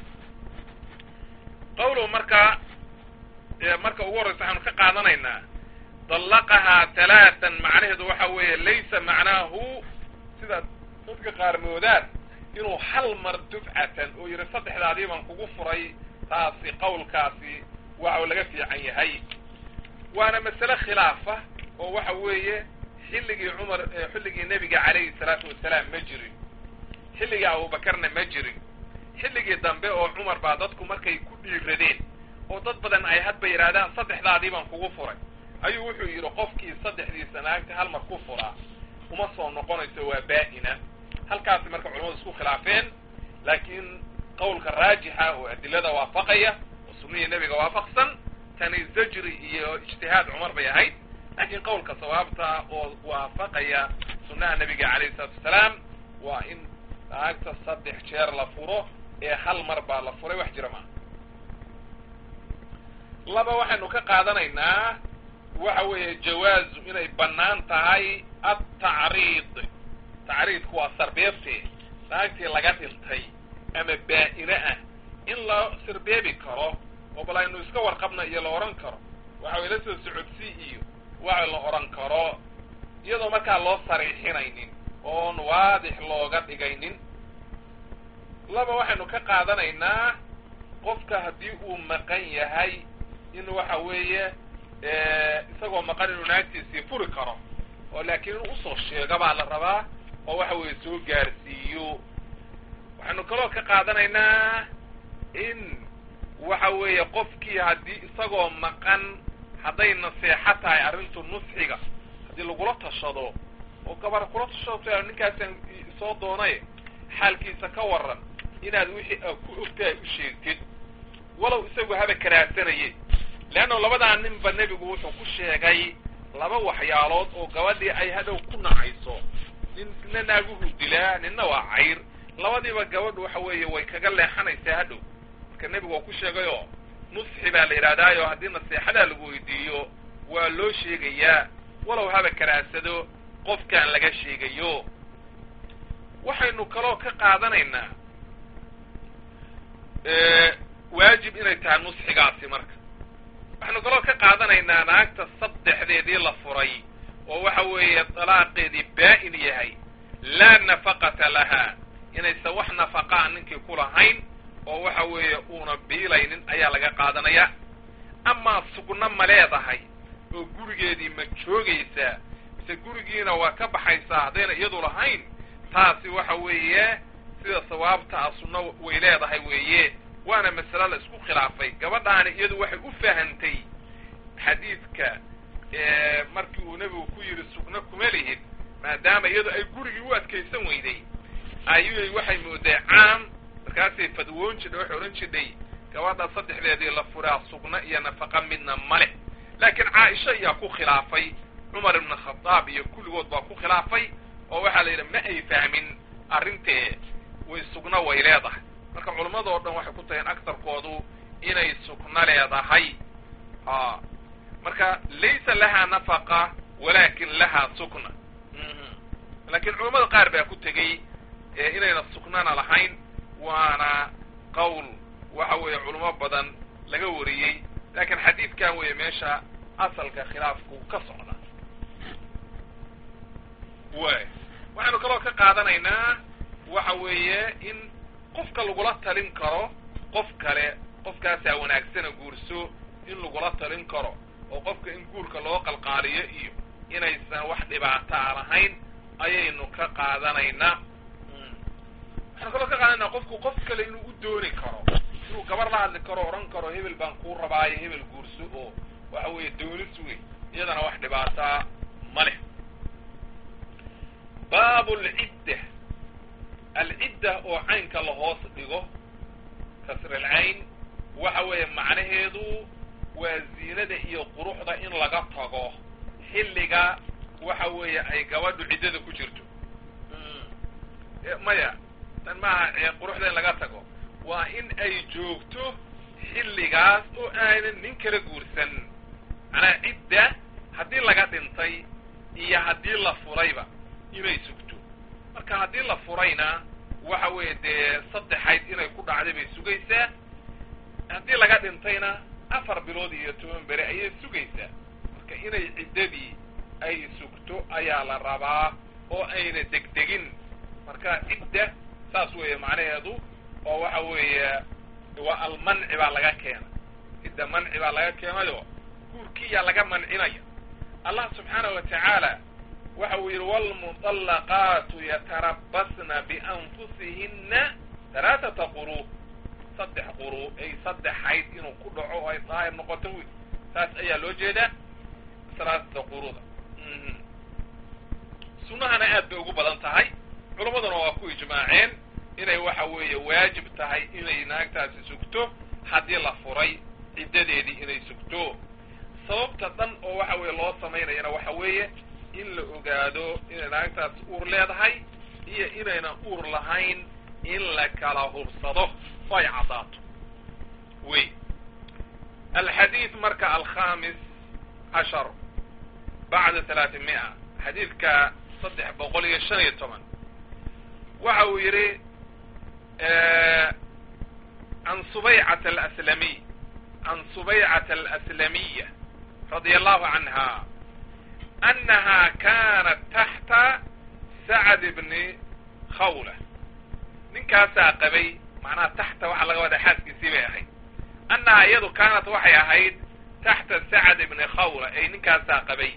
qawluhu marka marka ugu horreysa waxaanu ka qaadanaynaa dallaqahaa talaatan macnaheedu waxa weeye laysa macnaahu sida dadka qaar moodaan inuu hal mar dufcatan oo yidhi saddexdaadii baan kugu furay taasi qawlkaasi waxa laga fiican yahay waana masale khilaafa oo waxa weeye xilligii cumar xilligii nebiga calayhi salaatu wasalaam ma jirin xilligii abubakarna ma jirin xilligii dambe oo cumar baa dadku markay ku dhiiradeen oo dad badan ay hadba yidhaahdaan saddexdaadii baan kugu furay ayuu wuxuu yidhi qofkii saddexdiisa naagta hal mar ku furaa uma soo noqonayso waa baa-ina halkaasi marka culamadu isku khilaafeen laakiin qawlka raajixa oo adilada waafaqaya oo sunnihii nebiga waafaqsan tani zajri iyo ijtihaad cumar bay ahayd laakiin qawlka sawaabta oo waafaqaya sunnaha nebiga calayhi salaatu wasalaam waa in naagta saddex jeer la furo ee hal mar baa la furay wax jira maaha laba waxaynu ka qaadanaynaa waxa weeye jawaazu inay bannaan tahay atacriid tacriidku waa sarbeebte naagtii laga dhintay ama baa-ine ah in la sirbeebi karo oo bal aynu iska warqabna iyo la odhan karo waxa way la soo socodsii iyo waxa la odhan karo iyadoo markaa loo sariixinaynin oon waadix looga dhigaynin laba waxaynu ka qaadanaynaa qofka haddii uu maqan yahay in waxa weeye isagoo maqan inuu naagtiisii furi karo oo laakiin inuu usoo sheego baa la rabaa oo waxa weeye soo gaarsiiyo waxaynu kaloo ka qaadanaynaa in waxa weeye qofkii haddii isagoo maqan hadday naseexo tahay arrintu nusxiga haddii lagula tashado oo gabar kula tashado ninkaasaan soo doonay xaalkiisa ka waran inaad wixii a ku ogtahay u sheegtid walow isagu haba karaasanaye leanna labadaa ninba nebigu wuxuu ku sheegay laba waxyaalood oo gabadhii ay hadhow ku nacayso ninna naaguhu dilaa ninna waa cayr labadiiba gabadhu waxa weeye way kaga leexanaysaa hadhow marka nebigu waa ku sheegayoo nusxi baa la yidhahdaayo haddii naseexadaa lagu weydiiyo waa loo sheegayaa walow haba karaasado qofkaan laga sheegayo waxaynu kaloo ka qaadanaynaa waajib inay tahay nusxigaasi marka waxaynu kaloo ka qaadanaynaa naagta saddexdeedii la furay oo waxa weeye dalaaqeedii baa-in yahay laa nafaqata laha inaysan wax nafaqaa ninkii ku lahayn oo waxa weeye uuna biilaynin ayaa laga qaadanaya amaa sugno ma leedahay oo gurigeedii ma joogaysaa mise gurigiina waa ka baxaysaa haddayna iyadu lahayn taasi waxa weeye sida sawaabta a sunno way leedahay weeye waana masale la isku khilaafay gabadhaani iyadu waxay u fahantay xadiidka markii uu nebigu ku yidhi sugno kuma lihid maadaama iyadu ay gurigii u adkaysan weyday ayuy waxay mooday caam markaasay fadwoon jidhay waxay odhan jidhay gabadha saddexdeedii la furaa sugno iyo nafaqa midna ma leh laakiin caaisha ayaa ku khilaafay cumar ibna khadaab iyo kulligood baa ku khilaafay oo waxaa la yidhi ma ay fahmin arrintee way sugno way leedahay marka culammadoo dhan waxay ku taheen aktarkoodu inay sugno leedahay a marka laysa lahaa nafaqa walaakin lahaa sukna laakiin culammada qaar baa ku tegey inayna sugnana lahayn waana qowl waxa weeye culamo badan laga wariyey laakiin xadiidkan weeye meesha asalka khilaafku ka socda way waxaynu kaloo ka qaadanaynaa waxa weeye in qofka lagula talin karo qof kale qofkaasaa wanaagsana guurso in lagula talin karo oo qofka in guurka loo qalqaaliyo iyo inaysan wax dhibaataa lahayn ayaynu ka qaadanaynaa waxaynu kaloo ka qaadanaynaa qofku qof kale inuu u dooni karo inuu gabar la hadli karo odhan karo hebel baan kuu rabaayo hebel guurso oo waxa weeye doonis wey iyadana wax dhibaataa ma leh baabu alcidda alcidda oo caynka la hoos dhigo kasrilcayn waxa weeye macnaheedu waa ziinada iyo quruxda in laga tago xilliga waxa weeye ay gabadhu ciddada ku jirto maya tan maaha quruxda in laga tago waa in ay joogto xilligaas oo aanan nin kala guursan macnaha cidda haddii laga dhintay iyo haddii la furayba inay sugto marka haddii la furayna waxa weeye dee saddexayd inay ku dhacday bay sugaysaa haddii laga dhintayna afar bilood iyo toban bere ayay sugaysaa marka inay ciddadii ay sugto ayaa la rabaa oo ayna degdegin marka cidda saas weeye macnaheedu oo waxa weeye waa almanci baa laga keenay cidda manci baa laga keenayo guurkiyaa laga mancinaya allah subxaanahu wa tacaala waxa uu yidhi waalmuطallaqaatu yatarabasna bianfusihinna halaaثata quruu saddex quruu ay saddex hayd inuu ku dhaco oo ay daahir noqoto wy saas ayaa loo jeedaa salaasata quruda sunnahana aad bay ugu badan tahay culammaduna waa ku ijmaaceen inay waxa weeye waajib tahay inay naagtaasi sugto haddii la furay ciddadeedii inay sugto sababta dhan oo waxa weeye loo samaynayana waxa weeye in la ogaado inay naagtaasi uur leedahay iyo inaynan uur lahayn in la kala hubsado oo ay caddaato wey alxadiid marka alkhamis cashar bacda talaati mia xadiidka saddex boqol iyo shan iyo toban waxa uu yidhi can subaycata alaslamiy can subaycata alaslamiya radia allahu canha annaha kanat taxta sacd bni khawla ninkaasaa qabay macnaha taxta waxaa laga wadaa xaaskiisii bay ahayd annaha iyadu kaanat waxay ahayd taxta sacd bni khawla ay ninkaasaa qabay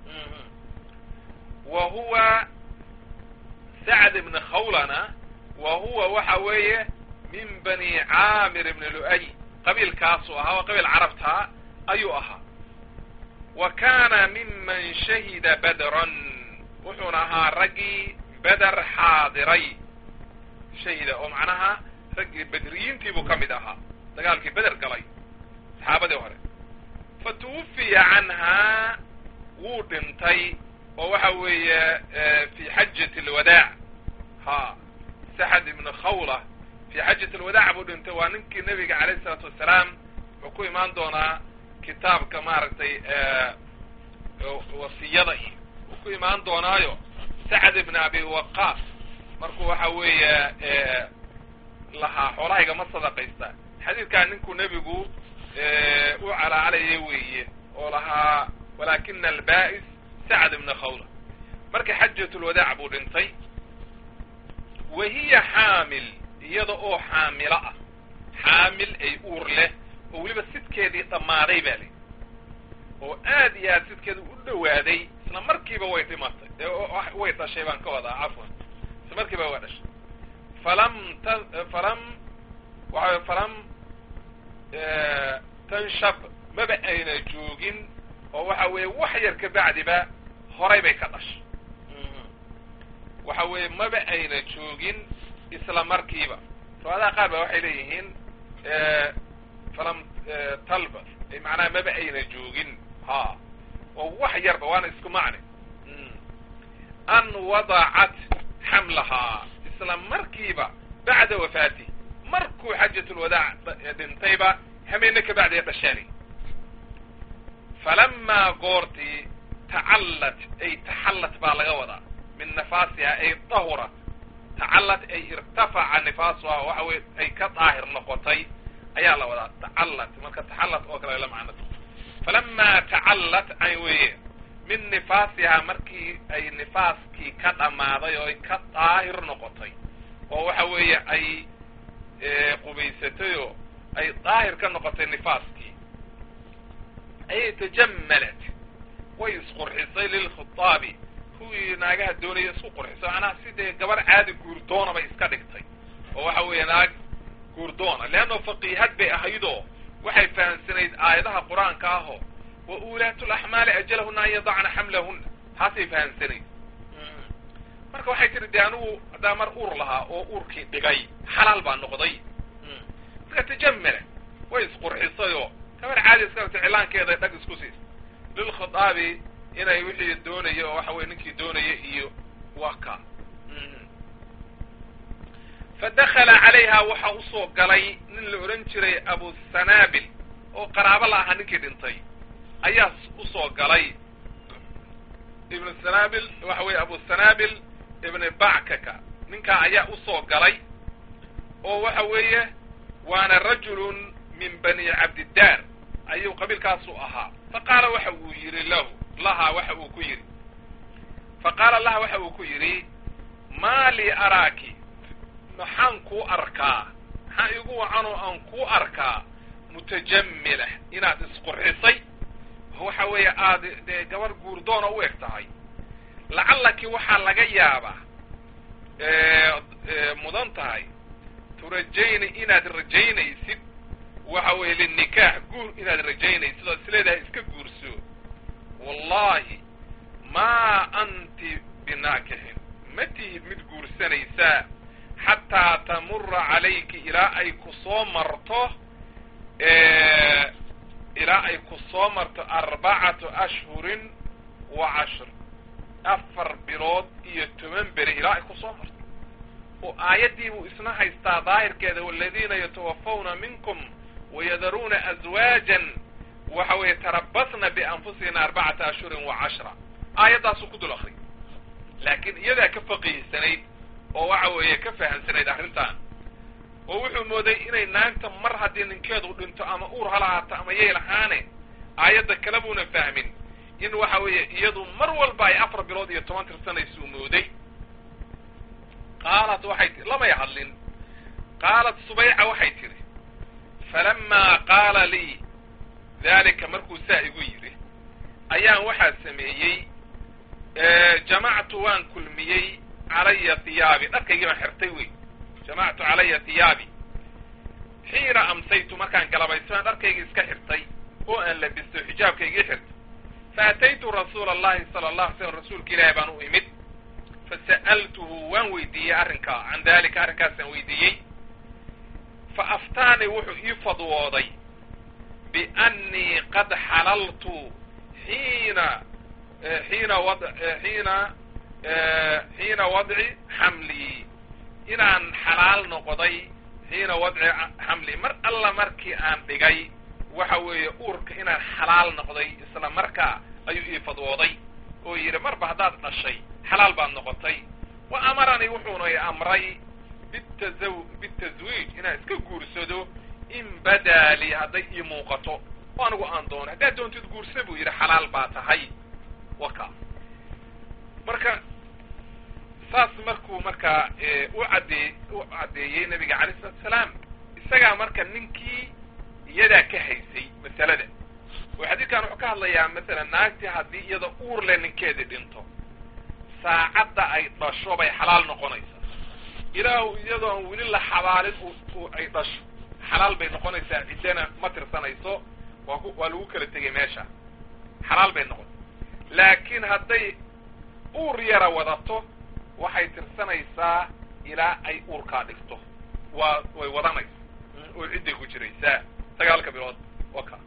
wa huwa sacd bni khawlana wa huwa waxa weeye min bani caamir bni lu'ay qabiilkaasuu ahaa waa qabiil carabtaa ayuu ahaa wa kaana miman shahida badran wuxuuna ahaa raggii beder xaadiray shahida oo macnaha raggii bedriyiintiibuu ka mid ahaa dagaalkii beder galay saxaabadii hore fa tuwufiya canhaa wuu dhintay oo waxa weeye fi xajati alwadaac ha saxad ibnu khawla fi xajat alwadaac buu dhintay waa ninkii nebiga calayh isalaatu wassalaam wuxuu ku imaan doonaa kitaabka maaragtay wasiyada iyo uu ku imaan doonaayo sacd ibn abi waqaas markuu waxa weeye lahaa xoolahayga ma sadaqaysta xadiidkaa ninkuu nebigu u calaacalayay weeye oo lahaa walaakina alba'is sacd ibna khawla marka xajatulwadaac buu dhintay wa hiya xaamil iyada oo xaamilo ah xaamil ay uur leh oo weliba sidkeedii dhammaaday baa li oo aad iyo aad sidkeeda u dhawaaday isla markiiba way dhimatay way dhashay baan ka wadaa cafwan isla markiiba way dhashay falam t falam waxa falam tanshab maba ayna joogin oo waxa weeye wax yar ka bacdiba horay bay ka dhashay waxa weeye maba ayna joogin isla markiiba riwaadaha qaar ba waxay leeyihiin falam talba macnaha maba ayna joogin ha oo wax yarba waana isku macne an wadacat xamlahaa isla markiiba bacda wafaati markuu xajatulwadaac dhintayba hameene ka bacdi dhashaani falamaa goortii tacallat ay taxallat baa laga wadaa min nafaasiha ay dahurat tacallat ay irtafaca nifaasuha waxa weye ay ka daahir noqotay ayaa la wadaa tacallat marka taxallat oo kale la macnata falamaa tacallat ay weye min nifaasihaa markii ay nifaaskii ka dhammaaday oo ay ka daahir noqotay oo waxa weeye ay qubaysatay oo ay daahir ka noqotay nifaaskii ayay tajammalat way isqurxisay lilkhitaabi kuwii naagaha doonaya isku qurxisay macnaha sidee gabar caadi guurdoonabay iska dhigtay oo waxa weeye naag guurdoona leanno faqiihad bay ahaydoo waxay fahamsanayd aayadaha qur-aanka ahoo wa uulaatu laxmaali ajalahuna an yadacna xamlahuna taasay fahamsanayd marka waxay tiri dee anigu haddaa mar uur lahaa oo uurkii dhigay xalaal baa noqday marka tajamala way isqurxisay oo gabar caadi iska dhigtay cilaankeeda dhag isku siisa lilkhitaabi inay wixii doonaya oo waxa weye ninkii doonaya iyo waka fadakala calayha waxa usoo galay nin la odhan jiray abusanaabil oo qaraabo la ahaa ninkii dhintay ayaa usoo galay ibnu sanaabil waxa weeye abusanaabil ibni backaka ninkaa ayaa usoo galay oo waxa weeye waana rajulun min bani cabdiddaar ayuu qabiilkaasu ahaa fa qaala waxa uu yidhi lahu laha waxa uu ku yidhi fa qaala laha waxa uu ku yidhi maa lii araaki maxaan kuu arkaa maxaa igu wacanoo aan kuu arkaa mutajamila inaad isqurxisay waxa weeye aada dee gabar guurdoona u eg tahay lacallaki waxaa laga yaabaa mudan tahay turajayni inaad rajaynaysid waxa weeye linikaax guur inaad rajaynaysid oo isleedahay iska guurso wallahi maa anti binaakixin ma tihid mid guursanaysaa xataa tamura calayki ilaa ay ku soo marto ilaa ay ku soo marto arbacatu ashhurin wa cashr afar bilood iyo toban beri ilaa ay ku soo marto oo aayaddii buu isna haystaa daahirkeeda waladiina yatawafawna minkum wayadaruuna aswaajan waxa weeye tarabasna bianfusihina arbacata ashhurin wa cashra aayaddaasuu ku dul akriy laakiin iyadaa ka faqiihsanayd oo waxa weeye ka fahamsanayd arrintan oo wuxuu mooday inay naagta mar haddii ninkeedu dhinto ama uur ha lahaato ama yay lahaane aayadda kale buuna fahmin in waxa weeye iyadu mar walba ay afar bilood iyo toban tirsanaysuu mooday qaalat waxay tii lamay hadlin qaalat subayca waxay tidhi falamaa qaala lii daalika markuu saa igu yidhi ayaan waxaa sameeyey jamactu waan kulmiyey calaya hiyaabi dharkaygii baan xirtay wey jamactu calaya hiyaabi xiina amsaytu markaan galabaystaan dharkaygii iska xirtay oo aan labisto xijaabkaygii xirtay faataytu rasuula allahi sala allah alay slam rasuulka ilaahi baan u imid fasa'altuhu waan weydiiyey arrinkaa can dalika arrinkaasaan weydiiyey fa aftaanii wuxuu ii fadwooday biannii qad xalaltu xiina xiina wad xiina xiina wadci xamlii inaan xalaal noqday xiina wadci xamli mar alla markii aan dhigay waxa weeye uurka inaan xalaal noqday isla markaa ayuu ii fadwooday oo yidhi marba haddaad dhashay xalaal baad noqotay wa amaranii wuxuuna i amray bitaza bitaswiij inaan iska guursado in badaa lii hadday ii muuqato oo anigu aan doono haddaad doontid guursa buu yidhi xalaal baa tahay waka marka saas markuu markaa u caddeey u caddeeyey nabiga alayh salatu salaam isagaa marka ninkii iyadaa ka haysay masalada oo xadiidkan wuxuu ka hadlayaa masalan naagtii haddii iyada uur le ninkeedii dhinto saacadda ay dhasho bay xalaal noqonaysaa ilaahu iyadoo aan weli la xabaalin ay dhasho xalaal bay noqonaysaa ciddana ma tirsanayso waa ku waa lagu kala tegay meesha xalaal bay noqon laakiin hadday uur yara wadato waxay tirsanaysaa ilaa ay uurkaa dhigto waa way wadanaysa oo cidday ku jiraysaa sagaalka bilood waka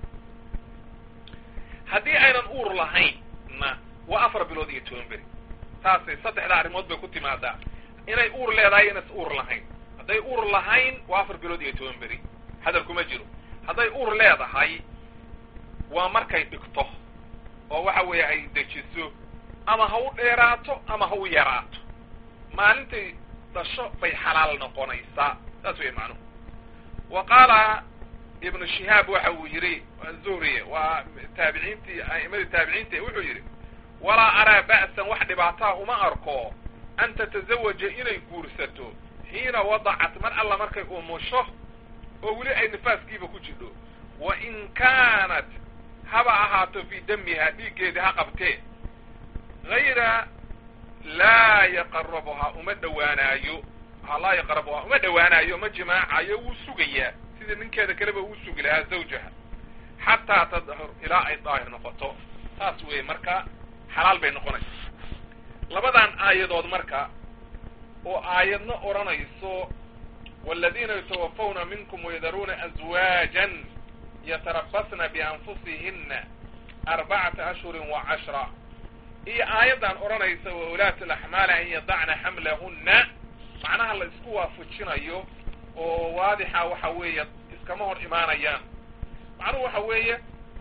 haddii aynan uur lahaynna waa afar bilood iyo toban beri taasay saddexda arrimood bay ku timaadaa inay uur leedahay inaysan uur lahayn hadday uur lahayn waa afar bilood iyo toban beri hadal kuma jiro hadday uur leedahay waa markay dhigto oo waxa weeye ay dejiso ama ha u dheeraato ama ha u yaraato maalintay dhasho bay xalaal noqonaysaa saas wey macnuhu wa qaala ibnu shihaab waxa uu yidhi zuhri waa taabiciintii a'imadii taabiciinta wuxuu yidhi walaa araa ba'san wax dhibaataa uma arko an tatazawaja inay guursato xiina wadacat mar alla markay umusho oo weli ay nifaaskiiba ku jidho wa in kaanat haba ahaato fii damiha dhiiggeedii ha qabtee hayra laa yaqarabuhaa uma dhowaanaayo laa yaqrabuhaa uma dhowaanaayo ma jimaacayo wuu sugayaa sida ninkeeda kaleba uu sugi lahaa zawjaha xataa tadhur ilaa ay daahir noqoto taas weeye marka xalaal bay noqonaysa labadan aayadood marka oo aayadna odhanayso waladiina yatawafawna minkum wayadaruuna azwaajan yatarabasna bianfusihina arbacata ashhurin wa cashra iyo aayaddan odhanaysa wa ulaatu alaxmaali an yadacna xamlahunna macnaha la isku waafajinayo oo waadixa waxa weeye iskama hor imaanayaan macnuhu waxa weeye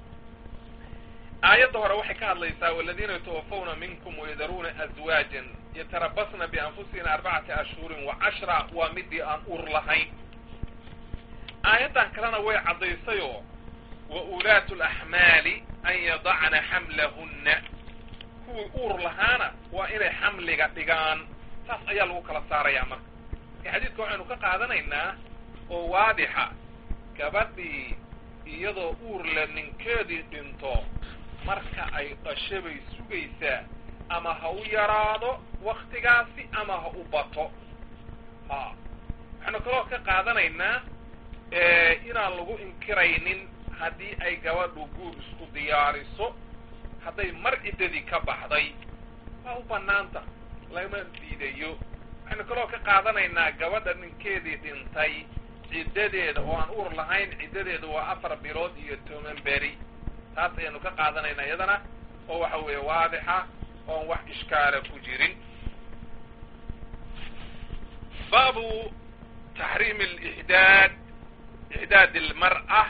aayadda hore waxay ka hadlaysaa waladiina yatawafawna minkum wayadaruuna azwaajan yatarabasna bianfusihina arbacata ashhurin wa cashra waa midii aan uur lahayn aayaddan kalena way caddaysayoo wa ulaatu alaxmaali an yadacna xamlahunna kuwii uur lahaana waa inay xamliga dhigaan saas ayaa lagu kala saarayaa marka marka xadiidka waxaynu ka qaadanaynaa oo waadixa gabadhii iyadoo uur le ninkeedii dhinto marka ay dhasho bay sugaysaa ama ha u yaraado waktigaasi ama ha u bato ha waxaynu kaloo ka qaadanaynaa inaan lagu inkiraynin haddii ay gabadhu guur isku diyaariso hadday mar ciddadii ka baxday waa u banaanta lama diidayo waxaynu kaloo ka qaadanaynaa gabadha ninkeedii dhintay ciddadeeda oo aan uur lahayn ciddadeeda waa afar bilood iyo toban beri taas ayaynu ka qaadanaynaa iyadana oo waxa weeye waadixa oon wax ishkaala ku jirin baabu taxriim alixdaad ixdaad almar'a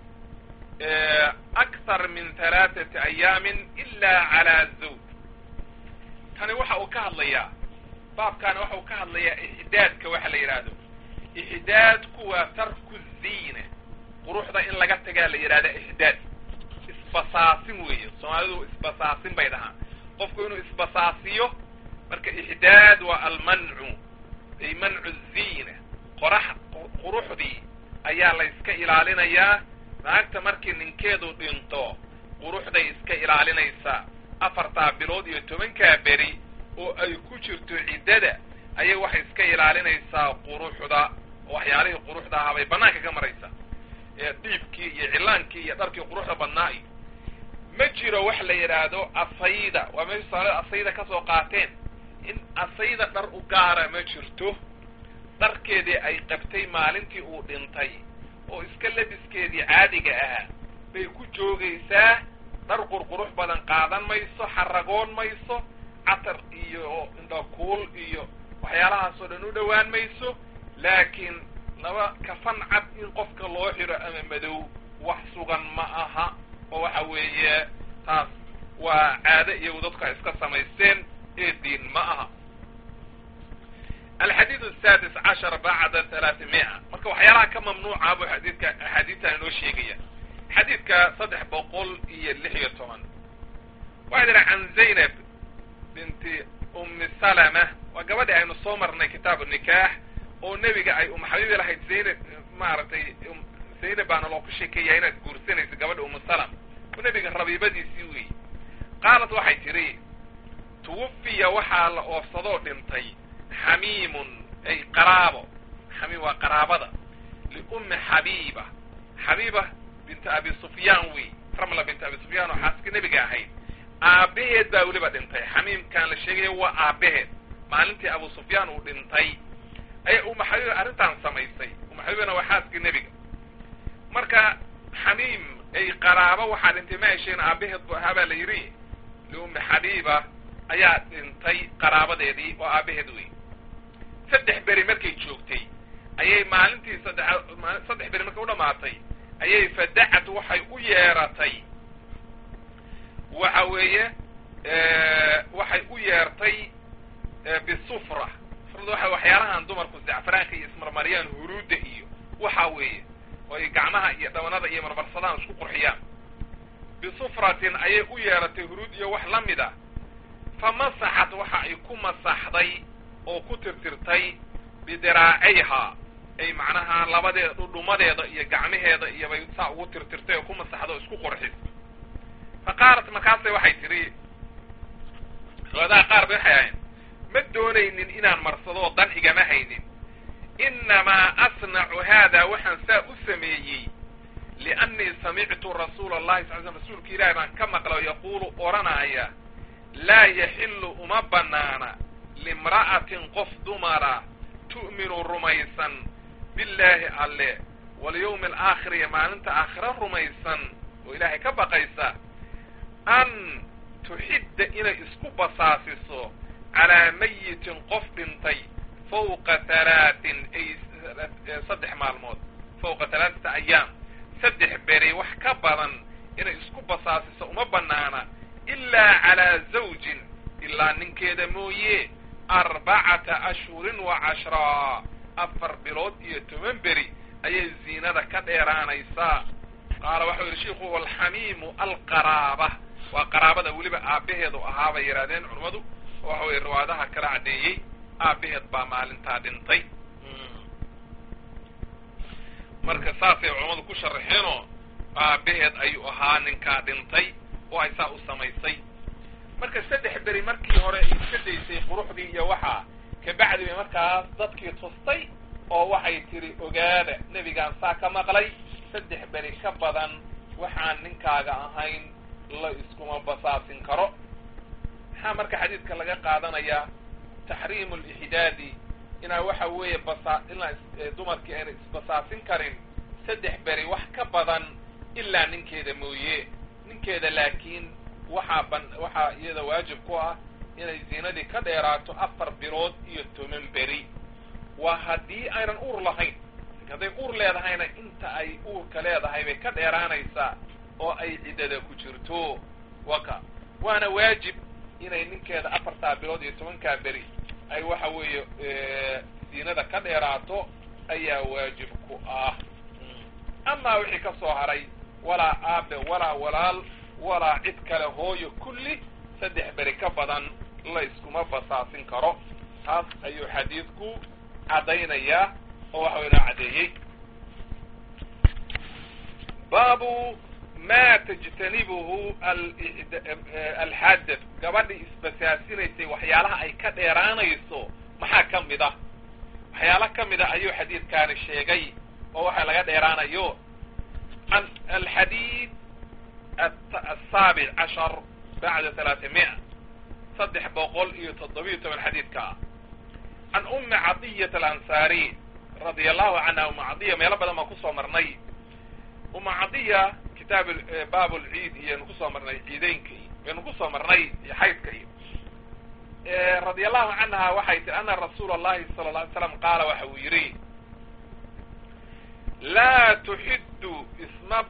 akthar min halaaثati ayaamin ila cala zawj tani waxa uu ka hadlayaa baabkaani waxa uu ka hadlayaa ixdaadka waxa la yidhaahdo ixdaadku waa tarku ziina quruxda in laga tagaa la yidhahda ixdaad isbasaasin weeye soomaalidu isbasaasin bay dhahaan qofku inuu isbasaasiyo marka ixdaad waa almancu ay mancu ziina qorax quruxdii ayaa la iska ilaalinayaa naagta markii ninkeedu dhinto quruxday iska ilaalinaysaa afartaa bilood iyo tobankaa beri oo ay ku jirto ciddada ayay waxay iska ilaalinaysaa quruxda oo waxyaalihii quruxda ahaa bay bannaanka ka maraysaa ee dhiibkii iyo cilaankii iyo dharkii quruxda badnaa iyo ma jiro wax la yidhaahdo asayda waa meesha soomaalida asayda ka soo qaateen in asayda dhar u gaara ma jirto dharkeedii ay qabtay maalintii uu dhintay oo iska labiskeedii caadiga ahaa bay ku joogaysaa dhar qurqurux badan qaadan mayso xaragoon mayso catar iyo indhakuul iyo waxyaalahaasoo dhan u dhowaan mayso laakiin laba kafan cad in qofka loo xiro ama madow wax sugan ma aha oo waxa weeye taas waa caado iyagu dadku ay iska samaysteen ee diin ma aha alxadiid asadis cashar bacda halaatimi'a marka waxyaalaha ka mamnuuca buu xadiidka axaadiidtan inoo sheegaya xadiidka saddex boqol iyo lix iyo toban waxaa yidhaha can zaynab binti umi salama waa gabadhii aynu soo marnay kitaabu nikaax oo nebiga ay um xabiibi lahayd zaynab maaragtay zaynab baana loo ku sheekeeyaa inaad guursanayso gabadha umu salam oo nebiga rabiibadiisii weyi qaalat waxay tidhi tuwafiya waxaa la oofsadoo dhintay xamiimun ay qaraabo xamiim waa qaraabada liummi xabiiba xabiiba binta abi sufyaan wey ramla binta abi sufyaan oo xaaska nebiga ahayd aabbaheed baa weliba dhintay xamiimkaan la sheegaya waa aabbaheed maalintii abu sufyaan uu dhintay ayay uma xabiiba arrintaan samaysay uma xabiibana waa xaaska nebiga marka xamiim ay qaraabo waxaa dhintay ma hesheen aabbaheed bu ahaa baa la yidhi liummi xabiiba ayaa dhintay qaraabadeedii oo aabbaheed wey saddex beri markay joogtay ayay maalintii saddex saddex beri markay u dhamaatay ayay fadacat waxay u yeeratay waxa weeye waxay u yeertay bisufra sufrada waxa waxyaalahan dumarku zacfaraanka iyo ismarmariyaan huruudda iyo waxa weeye oo ay gacmaha iyo dhabanada iyo marmarsadaan isku qurxiyaan bisufratin ayay u yeeratay huruud iyo wax la mid a fa masaxat waxa ay ku masaxday oo ku tirtirtay bidiraacayha ay macnaha labadeeda dhudhumadeeda iyo gacmaheeda iyo bay saa ugu tirtirtay oo ku masaxda oo isku qurxis fa qaalat markaasay waxay tidhi riwaadaha qaar bay waxay ahayn ma doonaynin inaan marsadoo dan igama haynin innamaa asnacu haada waxaan saa u sameeyey liannii samictu rasuula allahi sal sl rasuulka ilaahi baan ka maqla oo yaquulu odhanaaya laa yaxillu uma bannaana limra'atin qof dumara tu'minu rumaysan billaahi alle walyawmi alaakhir iyo maalinta aakhira rumaysan oo ilaahay ka baqaysa an tuxidda inay isku basaasiso calaa mayitin qof dhintay fawqa halaatin ay saddex maalmood fawqa halaaata ayaam saddex beri wax ka badan inay isku basaasiso uma bannaana ilaa calaa zawjin ilaa ninkeeda mooye arbacata ashhurin wa cashraa afar bilood iyo toban beri ayay ziinada ka dheeraanaysaa qaala waxau yidhi shiku walxamiimu alqaraaba waa qaraabada weliba aabbaheedu ahaa bay yidhahdeen culummadu oo waxa weye riwaadaha kala caddeeyey aabbaheed baa maalintaa dhintay marka saasay culammadu ku sharaxeenoo aabbaheed ayuu ahaa ninkaa dhintay oo ay saa u samaysay marka saddex beri markii hore ay iska daysay quruxdii iyo waxaa kabacdi bay markaas dadkii tustay oo waxay tidhi ogaada nebigaan saa ka maqlay saddex beri ka badan waxaan ninkaaga ahayn la iskuma basaasin karo maxaa marka xadiidka laga qaadanayaa taxriimu lixdaadi inaa waxa weeye basa inaa dumarkii ayna isbasaasin karin saddex beri wax ka badan ilaa ninkeeda mooye ninkeeda laakiin waxaa ban waxaa iyada waajib ku ah inay ziinadii ka dheeraato afar bilood iyo toban beri waa haddii aynan uur lahayn hadday uur leedahayna inta ay uurka leedahay bay ka dheeraanaysaa oo ay ciddada ku jirto waka waana waajib inay ninkeeda afartaa bilood iyo tobankaa beri ay waxa weeye ziinada ka dheeraato ayaa waajib ku ah amaa wixii ka soo haray walaa aabe walaa walaal walaa cid kale hooyo kulli saddex beri ka badan la iskuma basaasin karo taas ayuu xadiidku caddaynayaa oo waxa inoo caddeeyey baabu ma tajtanibuhu alxaadad gabadhii isbasaasinaysay waxyaalaha ay ka dheeraanayso maxaa ka mid ah waxyaala ka mid a ayuu xadiidkaani sheegay oo waxa laga dheeraanayo alxadiid asaabic cashar bacda talaatimiya saddex boqol iyo toddobiyo toban xadiidka ah can ummi cadiyat alansaariy radia allahu canha umma cadiya meelo badan baan kusoo marnay umma cadiya kitaab baab lciid iyaynu kusoo marnay ciideynka iyo baynu kusoo marnay xaydka iyo radia allahu canha waxay tii ana rasuula allahi sala lla alay slam qaala waxa uu yidhi laa tuxiddu isma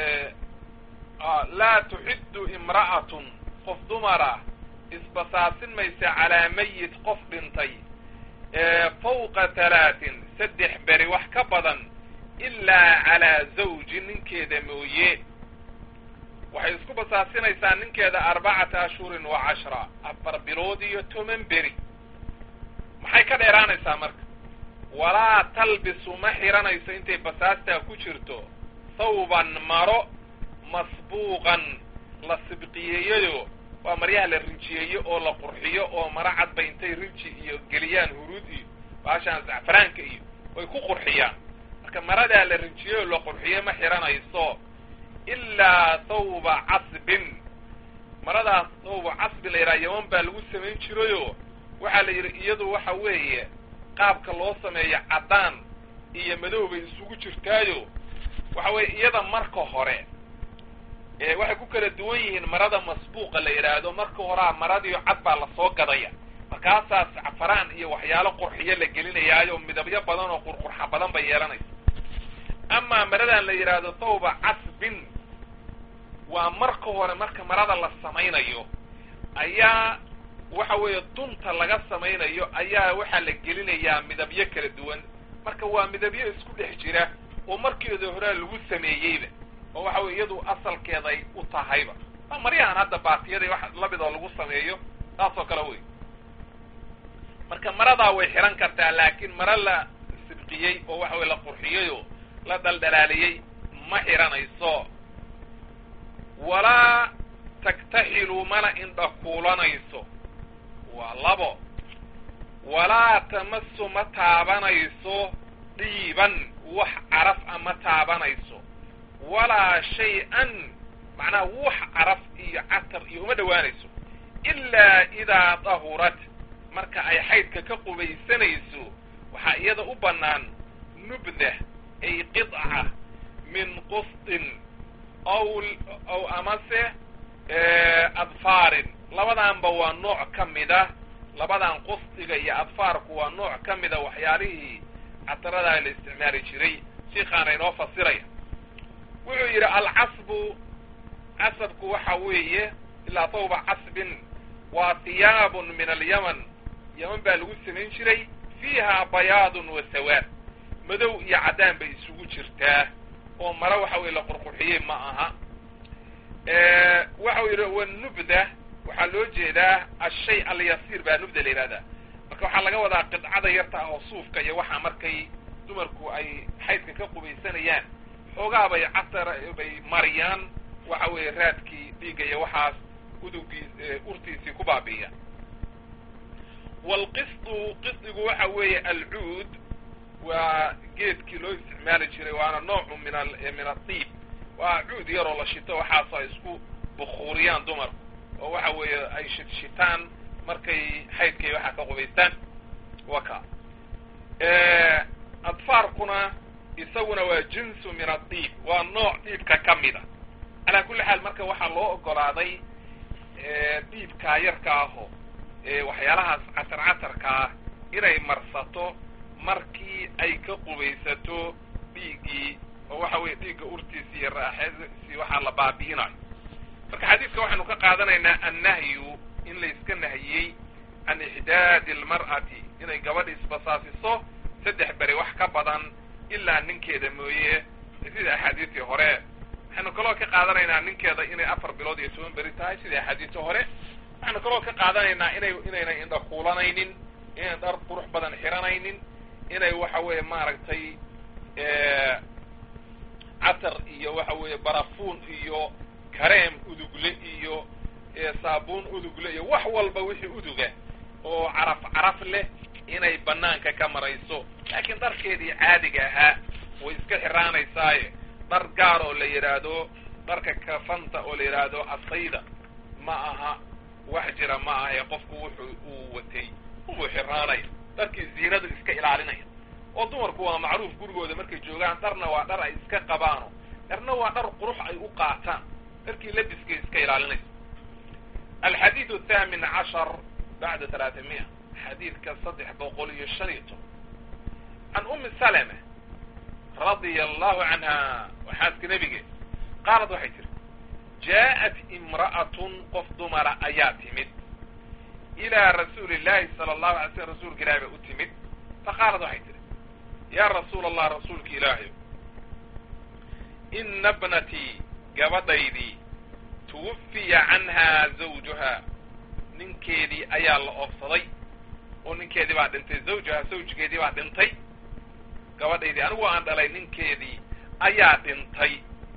laa tuxiddu imra'atun qof dumara isbasaasin maysa calaa mayit qof dhintay fawqa halaatin saddex beri wax ka badan ilaa calaa zawji ninkeeda mooye waxay isku basaasinaysaa ninkeeda arbacata ashhurin wa cashra afar bilood iyo toban beri maxay ka dheeraanaysaa marka walaa talbisu ma xiranayso intay basaastaa ku jirto thawban maro masbuuqan la sibqiyeeyayo waa maryaha la rinjiyeeyo oo la qurxiyo oo maro cadba intay rinji iyo geliyaan huruud iyo baashaan zacfaraanka iyo way ku qurxiyaan marka maradaa la rinjiyo oo la qurxiyo ma xiranayso ilaa thawba casbin maradaas thawba casbi la yidhaha yaman baa lagu samayn jirayo waxaa la yidhi iyadu waxa weeye qaabka loo sameeyo caddaan iyo madow bay isugu jirtaayo waxa weeye iyada marka hore waxay ku kala duwan yihiin marada masbuuqa la yidhaahdo marka horaa maradiio cad baa lasoo gadaya markaasaa sacfaraan iyo waxyaalo qurxiyo la gelinayaayo midabyo badan oo qurqurxa badan bay yeelanaysa amaa maradan la yidhaahdo thawba casbin waa marka hore marka marada la samaynayo ayaa waxa weeye dunta laga samaynayo ayaa waxaa la gelinayaa midabyo kala duwan marka waa midabyo isku dhex jira oo markeeda horaa lagu sameeyeyba oo waxa weye iyadu asalkeeday u tahayba waa maryahan hadda baatiyada wax lamidoo lagu sameeyo saas oo kale wey marka maradaa way xihan kartaa laakiin mara la sibqiyey oo waxa weye la qurxiyeyoo la dhaldhalaaliyey ma xihanayso walaa taktaxilu mana indha kuulanayso waa labo walaa tamasu ma taabanayso dhiiban wax caraf a ma taabanayso walaa shay-an macnaha wax caraf iyo catar iyo uma dhowaanayso ilaa idaa dahurat marka ay xaydka ka qubaysanayso waxaa iyada u bannaan nubdah ay qidca min qustin aw aw amase adfaarin labadaanba waa nooc ka mida labadan qusdiga iyo adfaarku waa nooc ka mida waxyaalihii cataradaa la isticmaali jiray shiikaana inoo fasiraya wuxuu yidhi alcasbu casabku waxa weeye ilaa tawba casbin waa hiyaabun min alyaman yaman baa lagu samayn jiray fiiha bayaadun wa sawaad madow iyo caddaan bay isugu jirtaa oo mare waxa weye la qurqurxiyey ma aha waxau yidhi wanubda waxaa loo jeedaa ashay alyasiir baa nubda la yidhahdaa marka waxaa laga wadaa qidcada yarta ah oo suufka iyo waxaa markay dumarku ay xaydka ka qubaysanayaan xoogaa bay catar bay mariyaan waxa weeye raadkii dhiigga iyo waxaas udugii urtiisii ku baabi'iya waalqisdu qisdigu waxa weeye alcuud waa geedkii loo isticmaali jiray waana noocu min a min adiib waa cuud yaroo la shito waxaas ay isku bukuuriyaan dumarku oo waxa weeye ay shitshitaan markay xaydkay waxaa ka qubaystaan waka adfaarkuna isaguna waa jinsu min adiib waa nooc dhiibka ka mida calaa kulli xaal marka waxaa loo ogolaaday dhiibkaa yarka aho waxyaalahaas catar catarka ah inay marsato markii ay ka qubaysato dhiiggii oo waxa weeye dhiigga urtiisi iyo raaxadiisii waxaa la baabi'inayo marka xadiidka waxaynu ka qaadanaynaa annahyu in layska nahiyey can ixdaadi almar'ati inay gabadha isbasaasiso saddex beri wax ka badan ilaa ninkeeda mooye sida axaadiistii hore waxaynu kaloo ka qaadanaynaa ninkeeda inay afar bilood iyo toban beri tahay sida axaadiistii hore waxaynu kaloo ka qaadanaynaa inay inayna indha kuulanaynin inayna dhar qurux badan xiranaynin inay waxa weeye maaragtay catar iyo waxa weeye barafuun iyo kareem udugle iyo saabuun udugle iyo wax walba wixii uduga oo caraf caraf leh inay banaanka ka marayso laakiin dharkeedii caadiga ahaa way iska xiraanaysaaye dhar gaar oo la yidhaahdo dharka kafanta oo la yidhaahdo asayda ma aha wax jira ma aha ee qofku wuxuu uu watay ubuu xiraanaya dharkii ziinadu iska ilaalinaya oo dumarku waa macruuf gurigooda markay joogaan dharna waa dhar ay iska qabaano dharna waa dhar qurux ay u qaataan dharkii labiskay iska ilaalinaysa alxadiid athaamin cashar bacda talaatamiya xadiidka saddex boqol iyo shan iyo toban can umi salama radia allahu canha waa xaaska nebige qaalad waxay tiri jaa'at imra'atun qof dumara ayaa timid ilaa rasuuli llahi sala allahu alay slm rasuulka ilahi bay u timid faqaalad waxay tihi yaa rasuula allah rasuulka ilaahayo ina bnatii gabadhaydii tuwafiya canhaa zawjuhaa ninkeedii ayaa la oofsaday oo ninkeedii baa dhintay zawjaha zawjkeedii baa dhintay gabadhaydii anigu aan dhalay ninkeedii ayaa dhintay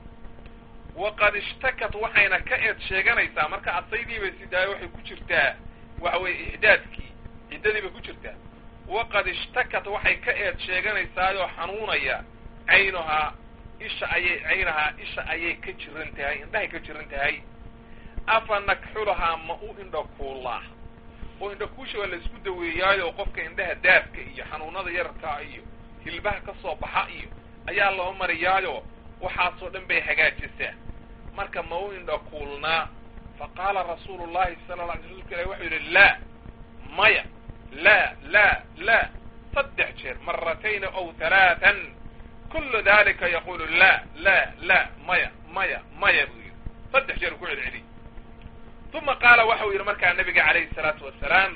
waqad ishtakat waxayna ka eed sheeganaysaa marka asaydiibay sidaayo waxay ku jirtaa waxa weeye ixdaadkii ciddadii bay ku jirtaa waqad ishtakat waxay ka eed sheeganaysaayoo xanuunaya caynuhaa isha ayay caynahaa isha ayay ka jiran tahay indhahay ka jiran tahay afa nakxulahaa ma u indha kuullaa oo indha kuusha waa la isku daweeyaayo qofka indhaha daafka iyo xanuunada yararkaa iyo hilbaha ka soo baxa iyo ayaa loo mariyaayo waxaasoo dhan bay hagaajisaa marka ma u indha kuulnaa fa qaala rasuulu llahi sala la alay rasulka ilahi wuxuu yidhi laa maya laa laa laa saddex jeer maratayni ow halaatan kullu dalika yaqulu la la la maya maya maya buu yidhi saddex jeer ku celceliy uma qaala waxau yidhi markaa nabiga calayhi الsalaatu wasalaam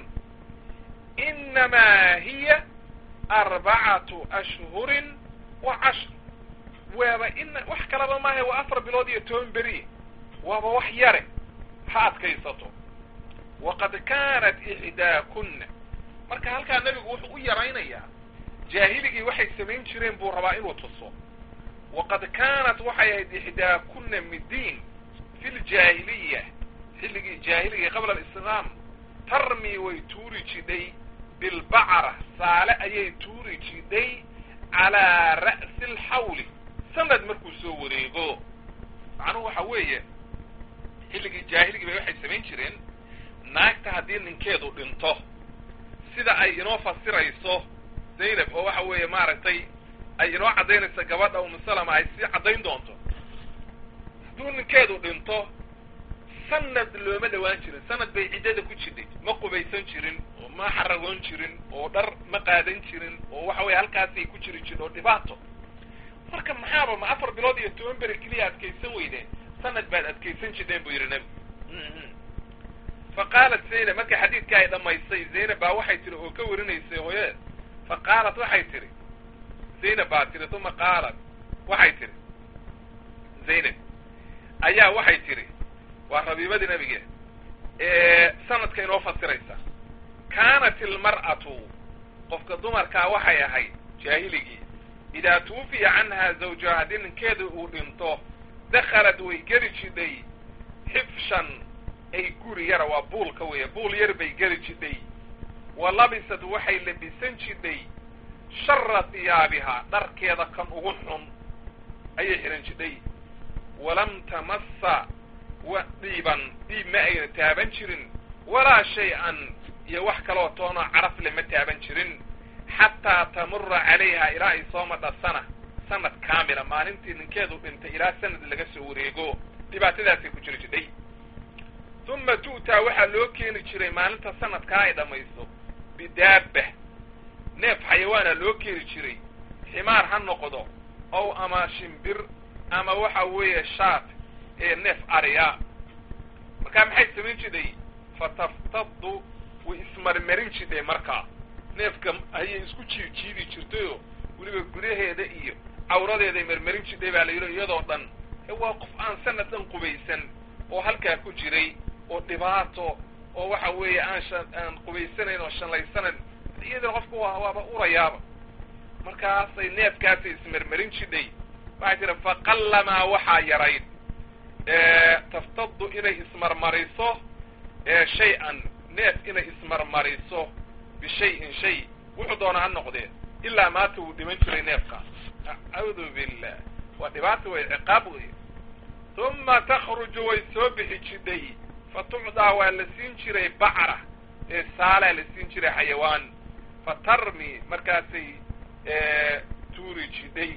inamaa hiya arbacatu ashhurin wa cashr waaba ina wax kalaba maaha waa afar bilood iyo toban beri waaba wax yare ha adkaysato waqad kaanat ixdaakuna marka halkaa nebigu wuxuu u yaraynayaa jaahiligii waxay samayn jireen buu rabaa inuu tuso waqad kaanat waxay ahayd ixdaakuna midiin fi ljaahiliya xilligii jaahiligii qabla alislaam tarmi way tuuri jidhay bilbacra saale ayay tuuri jidhay calaa ra'si alxawli sanad markuu soo wareego macnuhu waxa weeye xilligii jaahiligii bay waxay samayn jireen naagta haddii ninkeedu dhinto sida ay inoo fasirayso zaynab oo waxa weeye maaragtay ay inoo caddaynaysa gabadha umusalama ay sii caddayn doonto hadduu ninkeedu dhinto sanad looma dhawaan jirin sanad bay ciddada ku jidhay ma qubaysan jirin oo ma xaragoon jirin oo dhar ma qaadan jirin oo waxa weye halkaasay ku jiri jirin oo dhibaato marka maxaaba ma afar bilood iyo toban beri keliya adkaysan weydeen sanad baad adkaysan jidheen buu yidhi nebi fa qaalat zaynab marka xadiidka ay dhamaysay zaynab baa waxay tihi oo ka warinaysay hooyadeed fa qaalat waxay tihi zaynab baa tihi uma qaalat waxay tihi zaynab ayaa waxay tihi waa rabiibadii nabiga sanadka inoo fasiraysa kaanat ilmar'atu qofka dumarkaa waxay ahayd jaahiligii idaa tuwufiya canhaa zawjaha haddii ninkeeda uu dhinto dakhalad way geli jidhay xifshan ay guri yara waa buulka weeye buul yar bay geli jidhay wa labisad waxay labisan jidhay shara hiyaabihaa dharkeeda kan ugu xun ayay xidhan jidhay walam tamassa wa dhiiban dhiib ma ayna taaban jirin walaa shay-an iyo wax kaloo toonoo carafle ma taaban jirin xataa tamura calayha ilaa ay soo madha sana sanad kaamila maalintii ninkeedu dhintay ilaa sanad laga soo wareego dhibaatadaasay ku jiri jidhay uma tu'taa waxaa loo keeni jiray maalinta sanadkaa ay dhammayso bidaaba neef xayawaana loo keeni jiray ximaar ha noqdo ow ama shimbir ama waxa weeye shaat ee neef ariya markaa maxay samayn jidhay fataftadu way ismarmarin jidhay markaa neefka ayay isku jii jiidi jirtayoo weliba gudaheeda iyo cawradeeday marmarin jidhay baa la yidhi iyadoo dhan waa qof aan sanad dhan qubaysan oo halkaa ku jiray oo dhibaato oo waxa weeye aan shan aan qubaysanayn oo shanlaysanayn iyadana qofka waa waaba urayaaba markaasay neefkaasay ismarmarin jidhay waxay tiri faqallamaa waxaa yarayd taftadu inay ismarmariso shay-an neef inay ismarmariso bishayin shay wuxuu doona ha noqdee ilaa maanta wuu dhiman jiray neefkaas acuudu billah waa dhibaata way ciqaab wey uma takhruju way soo bixi jidhay fa tucdaa waa la siin jiray bacra ee saalaa la siin jiray xayawaan fa tarmi markaasay tuuri jidhay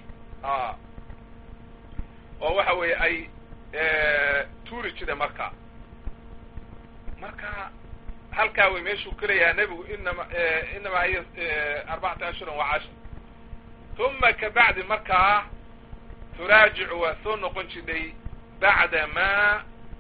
oo waxa weeye ay tuuri jidhay markaa marka halkaa way meeshuu ka leeyahay nebigu inama inamaa hiya arbacata ashhuran wa cashar uma kabacdi markaa turaajicu waa soo noqon jidhay bacda maa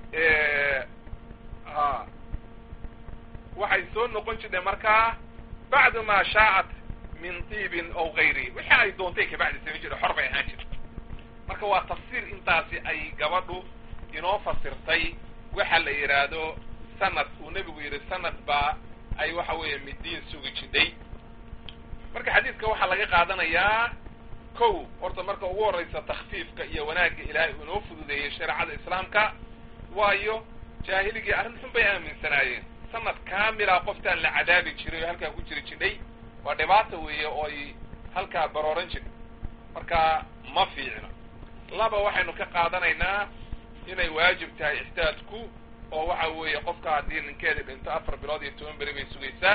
a waxay soo noqon jidhay markaa bacda maa shaacat min tiibin aw gayrihi wixii ay doontay kabacdi samayn jirta xor bay ahaan jirta marka waa tafsiir intaasi ay gabadhu inoo fasirtay waxa la yidhaahdo sanad uu nebigu yidhi sanad baa ay waxa weeye midiin sugi jidhay marka xadiidka waxaa laga qaadanayaa kow horta marka ugu horraysa takfiifka iyo wanaagga ilaahay uu inoo fududeeyey shareecada islaamka waayo jaahiligii arrin xun bay aaminsanaayeen sanad kaamila qoftaan la cadaabi jiray oo halkaa ku jiri jidhay waa dhibaata weeye oo ay halkaa barooran jirtay marka ma fiicno laba waxaynu ka qaadanaynaa inay waajib tahay ixdaadku oo waxa weeye qofka haddii ninkeedii dhinto afar bilood iyo toban beri bay sugaysaa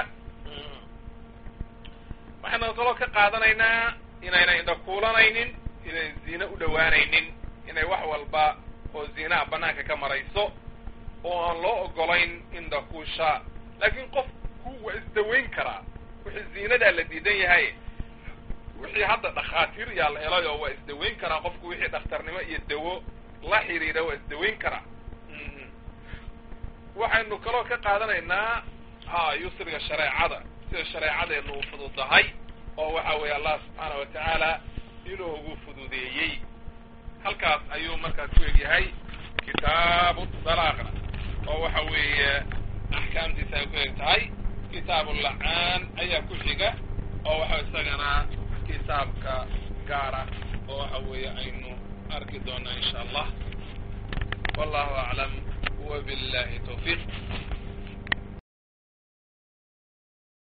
waxaynu kaloo ka qaadanaynaa inayna indhakuulanaynin inay ziine u dhowaanaynin inay wax walba oo ziinaha banaanka ka marayso oo aan loo ogolayn indhakuusha laakiin qofku waa isdawayn karaa wixii ziinadaa la diidan yahay wixii hadda dhakhaatiir yaa la helay oo waa isdawayn karaa qofku wixii dhakhtarnimo iyo dawo la xidhiidha waa isdawayn karaa waxaynu kaloo ka qaadanaynaa ha yusriga shareecada sida shareecadeenu u fududahay oo waxa weeye allah subxaana wa tacaala inuu ugu fududeeyey halkaas ayuu markaas ku egyahay kitaabu dalaaqna oo waxa weeye axkaamtiisa ay ku eg tahay kitaabu lacaan ayaa ku xiga oo waxa isagana kitaabka gaara oo waxa weeye aynu arki doonaa insha allah wallahu aclam wabillahi tawfiiq